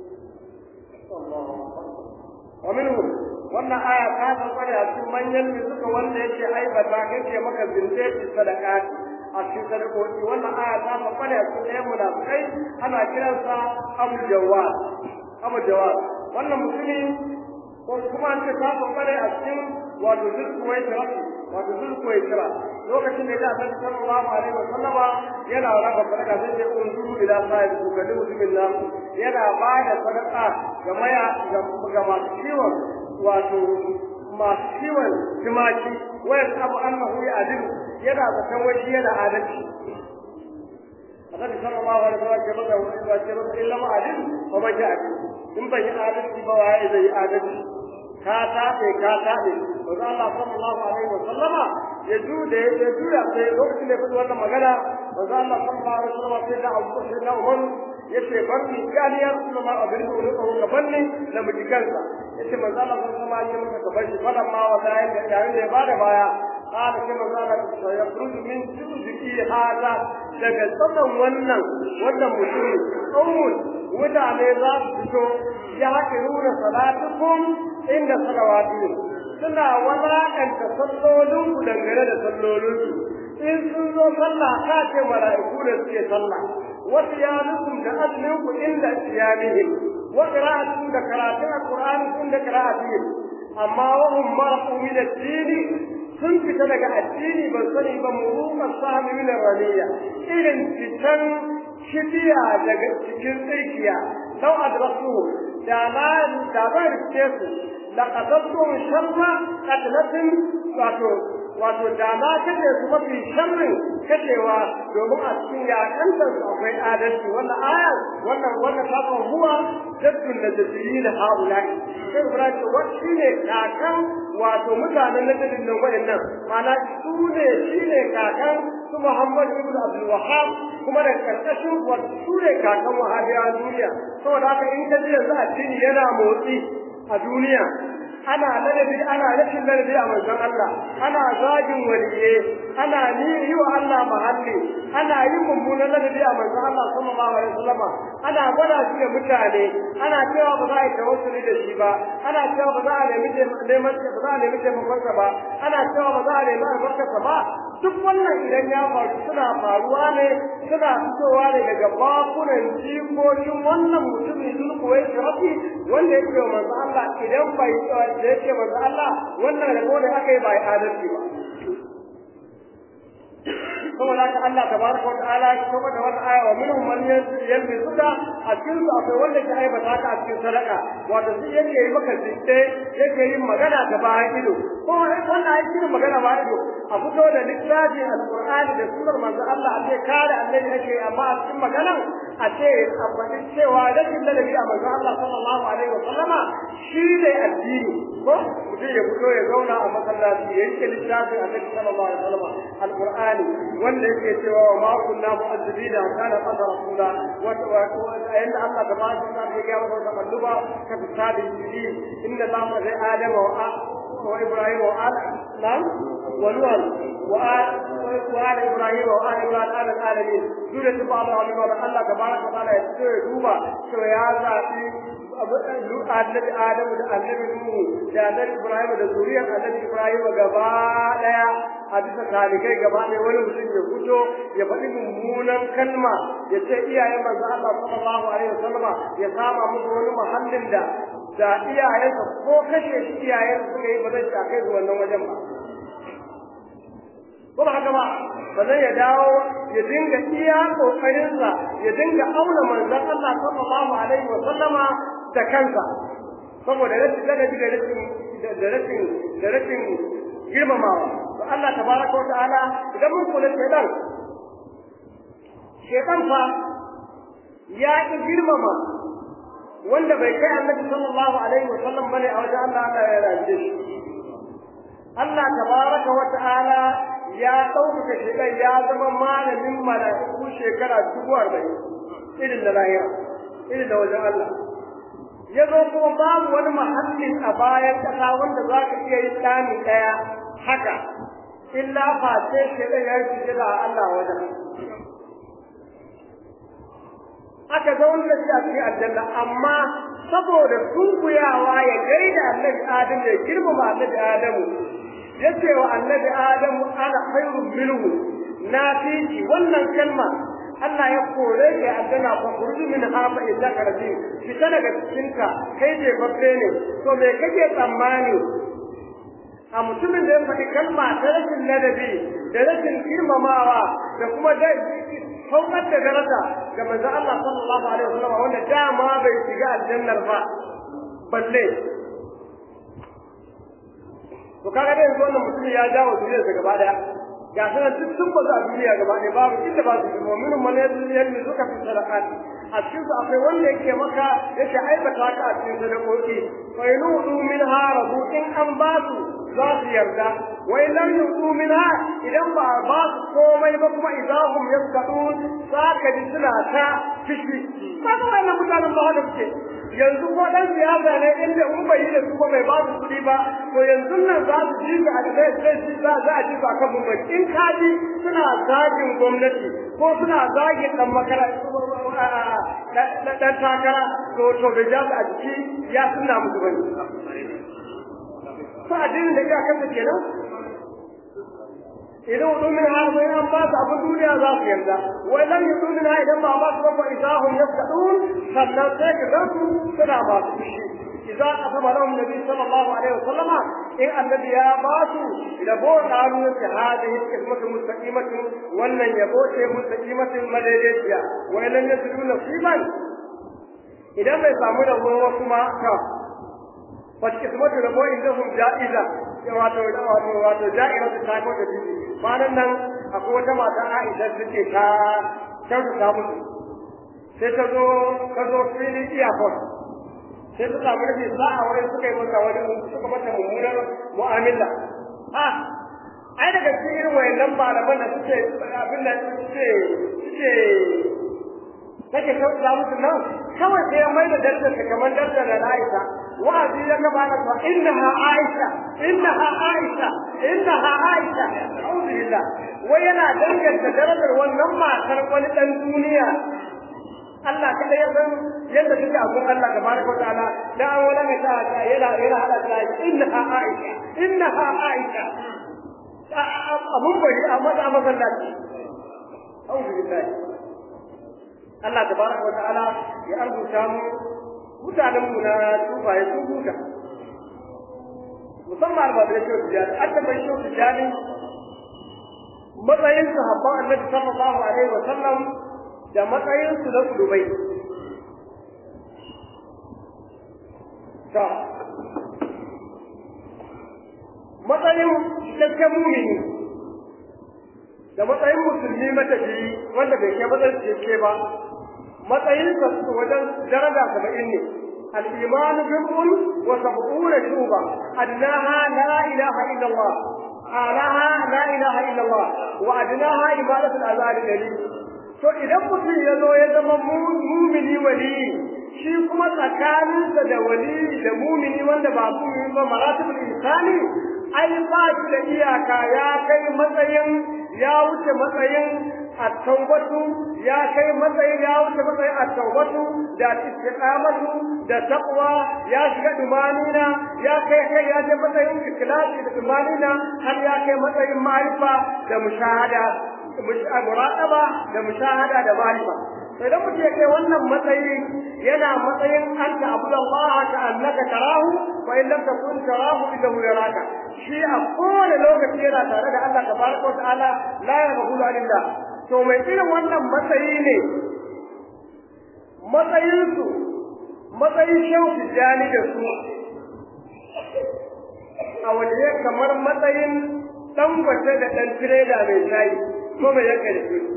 ومنهم wannan aya ta tabbata a cikin manyan da suka wanda yake aibata kace maka zinte ki sadaka a cikin sadakoki wannan aya ta tabbata a cikin ɗayan munafikai ana kiransa Abu Jawad Abu Jawad wannan mutumi ko kuma an ce ta tabbata a cikin wato zulkuwai tara wato zulkuwai tara lokacin da ya san sallallahu alaihi wa sallama yana raba sadaka sai sai unzuru ila sahib ku kalli mutumin nan yana ba da sadaka ga maya ga masu ciwon wato masu ciwon tumaki wayar abu annahu ya adilu yana zaton wai yana adalci annabi sallallahu alaihi wasallam ke masa wa ce masa illa ma adil fa ba ja in ban yi adalci ba waye zai yi adalci ka taɓe ka taɓe manzo Allah sallallahu alaihi wasallama ya jude ya juya sai lokacin da ya faɗi wannan magana manzo Allah sallallahu alaihi wasallama sai da Abu Bakar da Umar yace bar ni gani ya rasu ma abin da wani tsawon gaban ne da mujikansa yace manzo Allah sallallahu alaihi wasallama ya masa gaban shi fadan ma wata yayin da ya bada baya قال كما قال سيخرج من جوزك هذا daga tsakan wannan wannan mutum kawun mutane za su fito ya haka nuna salatukum inda salawatu suna walakanta sallolin ku dangane da sallolin su in sun zo sallah ka ce mala'iku da suke sallah wa siyamukum da azumin ku inda siyamihim wa qira'atukum da karatun alqur'ani kun da qira'atihim amma wa hum marqu min ad-dini sun fita daga addini ban sani ba muruqas sahmi min ar-raniya irin fitan shidiya daga cikin tsirkiya law adrasuhu da ma da ba rike su laqadatu sharra qatlatin wato wato da ma kace su mafi sharrin kacewa domin a cikin yakantar su akwai adalci wannan aya wannan wannan kafin huwa jaddun najdiyin haulai sai ibrahim wacce ne kakan wato mutanen najidin nan waɗannan mana su ne shi ne kakan su muhammad ibn abdul wahab kuma da karkashin su ne kakan wahabiya duniya saboda haka in ka ji yanzu addini yana motsi a duniya ana ladabi ana rashin ladabi a manzon Allah ana zagin waliye ana ni yi wa Allah mahalli ana yin mummunan ladabi a manzon Allah sallallahu alaihi wasallama ana gwada shi da mutane ana cewa ba za a yi tawassuli da shi ba ana cewa ba za a nemi neman ba za a nemi taimakonsa ba ana cewa ba za a nemi albarkarsa ba duk wannan idan ya faru suna faruwa ne suna fitowa ne daga bakunan jikokin wannan mutumin zulkuwai shirafi wanda ya ce wa manzo Allah idan bai da ya ce manzo Allah wannan rabo da aka yi bai adalci ba saboda haka Allah tabaraka wa ta'ala ya kuma da wannan aya wa minhum man yalbisuka a cikin su akwai wanda ke aibata ka a cikin sadaka wato shi yake yi maka zinde yake yin magana ta bayan ido ko wannan ai cikin magana ba ido a fito da littafin alqur'ani da sunar manzo Allah a ce kare annabi ake amma a cikin magana a ce a faɗi cewa rashin ladabi a manzo Allah sallallahu alaihi wa sallama shi ne addini ko mutum ya fito ya zauna a masallaci ya rike littafin annabi sallallahu alaihi wa sallama alqur'ani wanda yake cewa wa ma kunna mu'azzibina kana qad rasula wa inda Allah tabaraka wa ta'ala ya ga wa kalluba ka tsadi jili inna Allah zai adama wa wa ibrahim wa ala nam wa nuh wa ala ibrahim wa ala ibrahim ala alamin dole ta ba Allah wa Allah tabaraka wa ta'ala ya duba to ya zabi annabi Adamu da annabi Nuhu da annabi Ibrahim da zuriyar annabi Ibrahim gaba daya a bisa talikai gaba ɗaya wani mutum ya fito ya faɗi mummunan kalma ya ce iyayen manzo Allah sallallahu alaihi wasallam ya sama musu wani muhallin da da iyayensa ko kashe shi iyayen suka yi ba zai ta kai su wannan wajen ba ko ba haka ba ba zai ya dawo ya dinga iya kokarinsa ya dinga auna manzon Allah sallallahu alaihi wasallama da kansa saboda rashin ladabi da rashin da rashin da rashin girmamawa to Allah tabaraka wa ta'ala idan mun kula shedan shedan fa ya ki girmama wanda bai kai annabi sallallahu alaihi wa sallam bane a wajen Allah Allah ya raje shi Allah tabaraka wa ta'ala ya ɗaukaka shedan ya zama malamin mala'iku shekara dubu arba'in irin da lahira irin da wajen Allah ya zo kuma babu wani mahallin a bayan ƙasa wanda za ka iya yin ɗani ɗaya haka illa face ke da ya yi da Allah wajen aka zaune da shi a cikin aljanna amma saboda sunkuyawa ya gaida annabi Adamu ya girmama annabi Adamu ya ce wa annabi Adamu ana khairun minhu na fi wannan kalma Allah ya kore ka aljanna fa kurji min hafa illa karbi fita daga cikinka kai je babbe ne to me kake tsammani a mutumin da ya faɗi kalma ta rashin ladabi da rashin girmamawa da kuma da saukar da daraja ga manzon Allah sallallahu alaihi wasallam wanda dama bai shiga aljannar ba balle to kaga dai yanzu wannan mutum ya jawo duniyarsa gaba daya ga sanar duk sun bazu a duniya gaba ɗaya babu inda ba su zama minhum man yadda suka fi sadaqat a cikin su akwai wanda yake maka yake aibata ka a cikin sadakoki fa yudu minha rabu in an ba su za su yarda wai lam yudu minha idan ba ba su komai ba kuma idahum yaskadun saka ji suna ta fishi kaga wannan mutanen ba haka suke yanzu ko dan siyasa ne inda in bai yi da su ko bai ba su kuɗi ba to yanzu nan za su ji ka da zai zai ji za za a ji ka kan mun in ka ji suna zagin gwamnati ko suna zagin dan makaranta dan takara to to da ja a jiki ya sunna musu bane fa addinin da ya kanta kenan idan wudu min har sai an ba su abin duniya za su yarda wai lam yudu min idan ba ba su ba idahum yaskadun sannan sai ka ga su suna ba su fushi idza asaba lahum nabi sallallahu alaihi wasallama in annabi ya ba su yabo qalu ta hadihi ismatu mustaqimatin wannan yabo ce mustaqimatin madaidaiciya wa lam yasidu nasiban idan bai samu da ruwa kuma ka fa ismatu rabo indahum ja'iza wato wato wato ja'ira ta ko da bibi bayan nan akwai wata mata Aisha take ta kyautata musu sai ta zo ta zo fili iyakon sai ta samu rabi sa'a wurin suka yi masa wani suka mata mummunar mu'amala ha ai daga cikin irin wayannan malaman da suke abin da suke suke take kyautata musu nan kawai sai ya mai da darajar ta kamar darajar da Aisha wa'azi ya gaba da ta innaha Aisha innaha Aisha innaha Aisha alhamdulillah wai yana danganta darajar wannan matar wani dan duniya Allah kada ya san yadda take a gun Allah tabaraka wataala da an wala mai ta yana yana hada ta innaha Aisha innaha Aisha abun bari a maza masallaci alhamdulillah Allah tabaraka wataala ya arzuta mu mutanen mu na tufaye sun huta musamman albabirai shi tijani an tabbai shi tijani matsayin sahabban annabi sallallahu alaihi wa sallam da matsayin su na kudubai ta matsayin cikakken mumini da matsayin musulmi matafi wanda bai kai matsayin cikakke ba matsayin sa wajen daraja saba'in ne الإيمان بضع وسبعون شعبة أدناها لا إله إلا الله أعلاها لا إله إلا الله وأدناها عبادة الأذان الدليل to idan mutum ya zo ya zama mumini wali shi kuma tsakaninsa da wali da mumini wanda ba mumini ba maratibul insani ai ba shi da iyaka ya kai matsayin ya wuce matsayin at-taubatu ya kai matsayin ya wuce matsayin at-taubatu da istiqamatu da taqwa ya shiga dumanina ya kai kai ya je matsayin ikhlasi da dumanina har ya kai matsayin ma'rifa da mushahada muraqaba da mushahada da ma'rifa sai da mutum ya kai wannan matsayi yana matsayin anta abudallah ka annaka tarahu wa in lam takun tarahu innahu yaraka shi a kowane lokaci yana tare da Allah tabaraka wa ta'ala la yabghulu anillah to mai irin wannan matsayi ne matsayinsu matsayin shehu tijjani da su a waje kamar matsayin ɗan gwace da ɗan tireda mai shayi ko mai yanka da shi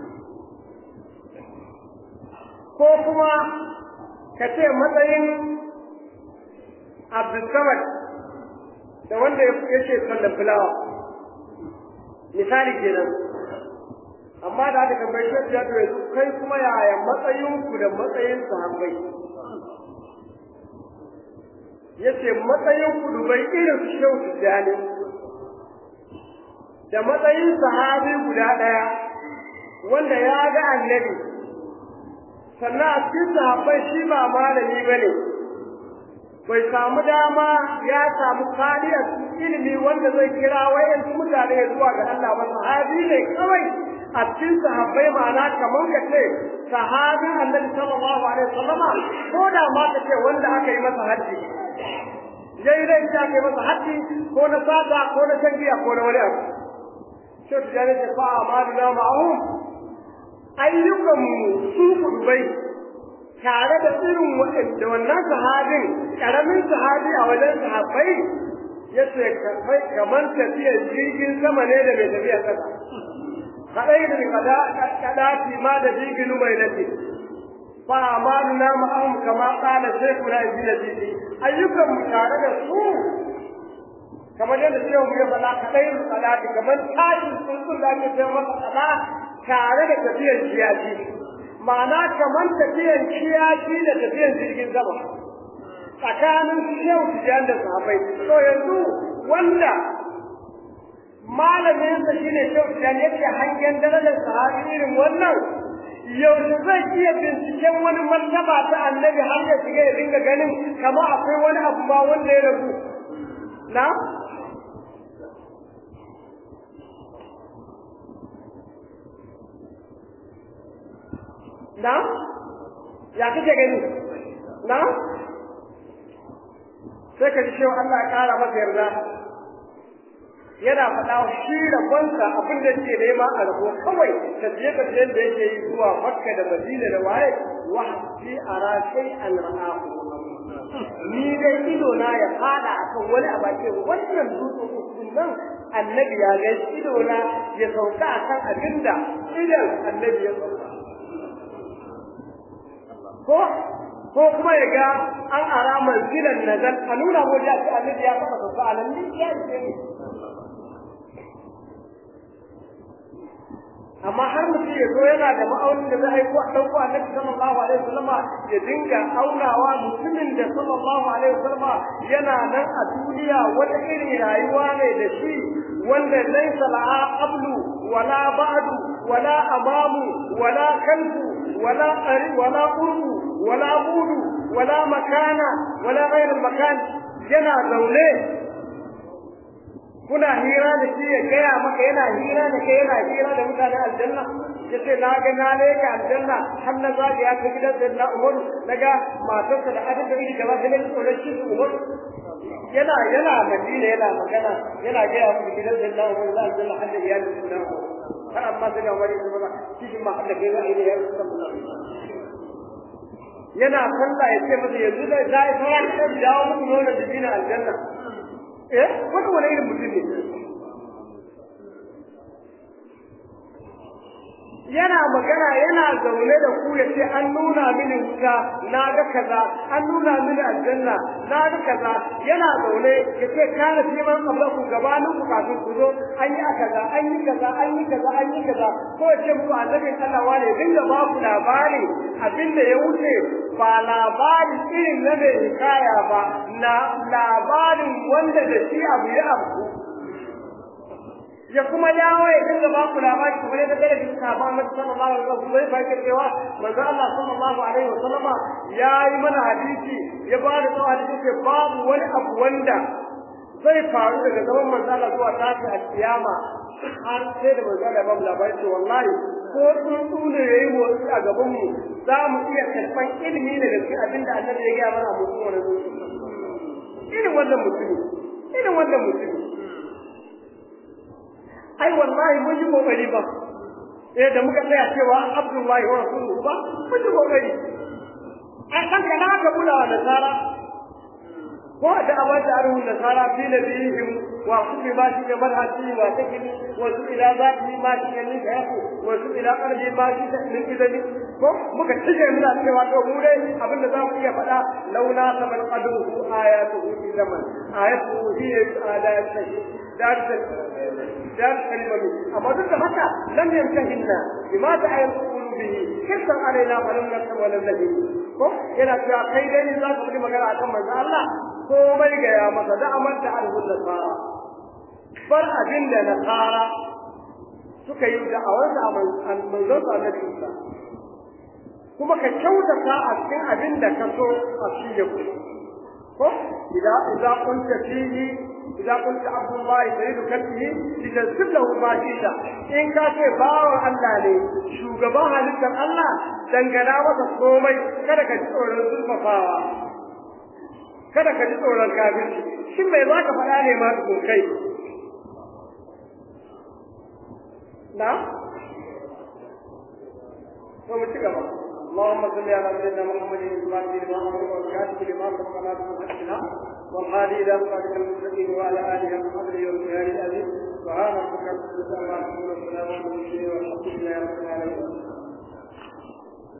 ko kuma ka ce matsayin abdulsamad da wanda yake sallan fulawa misali kenan amma da aka tambayi shi ya to yanzu kai kuma yaya matsayin ku da matsayin sahabbai yace matsayin ku dubai irin su shehu tijjani da matsayin sahabi guda ɗaya wanda ya ga annabi sannan a cikin sahabbai shi ba malami ba ne bai samu dama ya samu kariyar ilimi wanda zai kira wayansu mutane zuwa ga Allah ba sahabi ne kawai a cikin sahabbai ma'ana kamar ka ce sahabin annabi sallallahu alaihi wasallama ko da ma ka ce wanda aka yi masa haji yayi dai ta aka yi masa haji ko na sata ko na tangiya ko na wani abu sai ta jare ta fa amaluna ma'ahum ayyukan su kudubai tare da irin da wannan sahabin karamin sahabi a wajen sahabbai yace kai kaman tafiyar jirgin sama ne da mai tafiyar kasa kadai da kada kada fi ma da jirgin mai nafi fa amaluna ma'ahum kama qala shaykhuna ibn jidi ayyukan mu tare da su kamar yadda shehu ya faɗa kadai salati kamar tashin tsuntsun da ake cewa masa kada tare da tafiyar kiyaji ma'ana kamar tafiyar kiyaji da tafiyar jirgin sama tsakanin shehu tijan da sahabbai to yanzu wanda malamin sa shine shehu tijan yake hangen darajar sahabi irin wannan yaushe zai iya binciken wani martaba ta annabi har ya shiga ya dinga ganin kamar akwai wani abu ba wanda ya rabu na na ya kake gani na sai ka ji cewa Allah ya kara masa yarda yana faɗa shi rabonsa abin da ke nema a rabo kawai tafiye tafiyen da yake yi zuwa makka da madina da waye wa fi ara sai an ra'ahu ni dai ido na ya fada akan wani a bakin wannan dutsen usul nan annabi ya ga ido na ya sauka akan abinda idan annabi ya sauka ko ko kuma ya ga an ara manzilan nazar a nuna mu da annabi ya taba sauka a nan ya ce amma har mutum ya zo yana da ma'aunin da za a yi ko a ɗauko annabi sallallahu alaihi wasallama ya dinga aunawa mutumin da sallallahu alaihi wasallama yana nan a duniya wata irin rayuwa ne da shi wanda laysa la'a qablu wala ba'du wala amamu wala kalbu wala qari wala urdu wala budu wala makana wala ghayr makan yana zaune kuna hira da shi ya gaya maka yana hira da kai yana hira da mutanen aljanna ya ce na ga na leka aljanna har na zaga ya ta gidan da na umaru na ga matarsa da adin da iri gaba da ne tsoron shi su umaru yana yana madina yana magana yana gaya muku gidan da na umaru za aljanna har da iyalin su na umaru har amma sai ga wani su maza cikin ma har da kai za a yi da ya yana sallah ya ce masa yanzu da za a yi sauran da dawo muku nuna da dina aljanna eh wani wani irin mutum ne yana magana yana zaune da ku ya ce an nuna mini wuta na ga kaza an nuna mini aljanna na ga kaza yana zaune ya ce kana fi man kabla ku gabanin ku kafin ku zo an yi kaza an yi kaza an yi kaza an yi kaza ko ya ce muku annabin Allah wane dinga ba ku labari abin da ya wuce ba labari irin na mai hikaya ba na labarin wanda da shi abu ya abu ya kuma dawo ya dinga ba ku labari kuma da daga cikin sahabban Annabi sallallahu alaihi wasallam zai fake cewa manzo Allah sallallahu alaihi wasallam ya yi mana hadisi ya ba da tsawon hadisi babu wani abu wanda zai faru daga zaman manzo Allah zuwa tashi al-kiyama har sai da manzo Allah ya ba mu labari ce wallahi ko tsuntsu ne yayi motsi a gaban mu za mu iya karɓan ilimi ne da cikin abin da Annabi ya gaya mana a mutum wannan irin wannan mutumi irin wannan mutumi ai wallahi mun yi kokari ba eh da muka tsaya cewa Abdullahi wa Rasuluhu ba mun yi kokari ai kan kana ka bula da sara ko da awata arhu da sara fi nabihim wa kulli ma shi madhati wa takini wa su ila zati ma shi ne da yaku wa su ila qalbi ma shi ta min idani ko muka cije muna cewa to mu dai abin da zamu iya faɗa launa saman qadruhu ayatuhu fi zaman ayatuhu hiya ayatu dar dar kalimatu amma duk da haka lam yantahinna bima ta'ayyan qulubihi kisan alaina wa lam nakun wa lam najid ko yana cewa kai dai ne za ka yi magana akan manzo Allah ko bai ga ya masa da amanta arhul nasara bar abin da nasara suka yi da awarsa a manzon sa na Isa kuma ka kyautata a cikin abin da ka so a cikin ku ko idan idan kun tafihi إذا قلت عبد الله سيد كلبه لتنسب له باشيشا إن كان باو الله لي شو قباها لكم الله دنقنا وتصومي كذا كتور الزلفة kada ka ji tsoron kafirci shin mai za ka faɗa ne ma tukun kai na? to mu ci gaba اللهم صل على سيدنا محمد الفاتح لما امر والكاتب لما سبق ناصر الحقنا والهادي الى صراطك المستقيم وعلى اله وصحبه والجهاد العزيز سبحان ربك رب العزه عما يصفون وسلام على المرسلين والحمد لله رب العالمين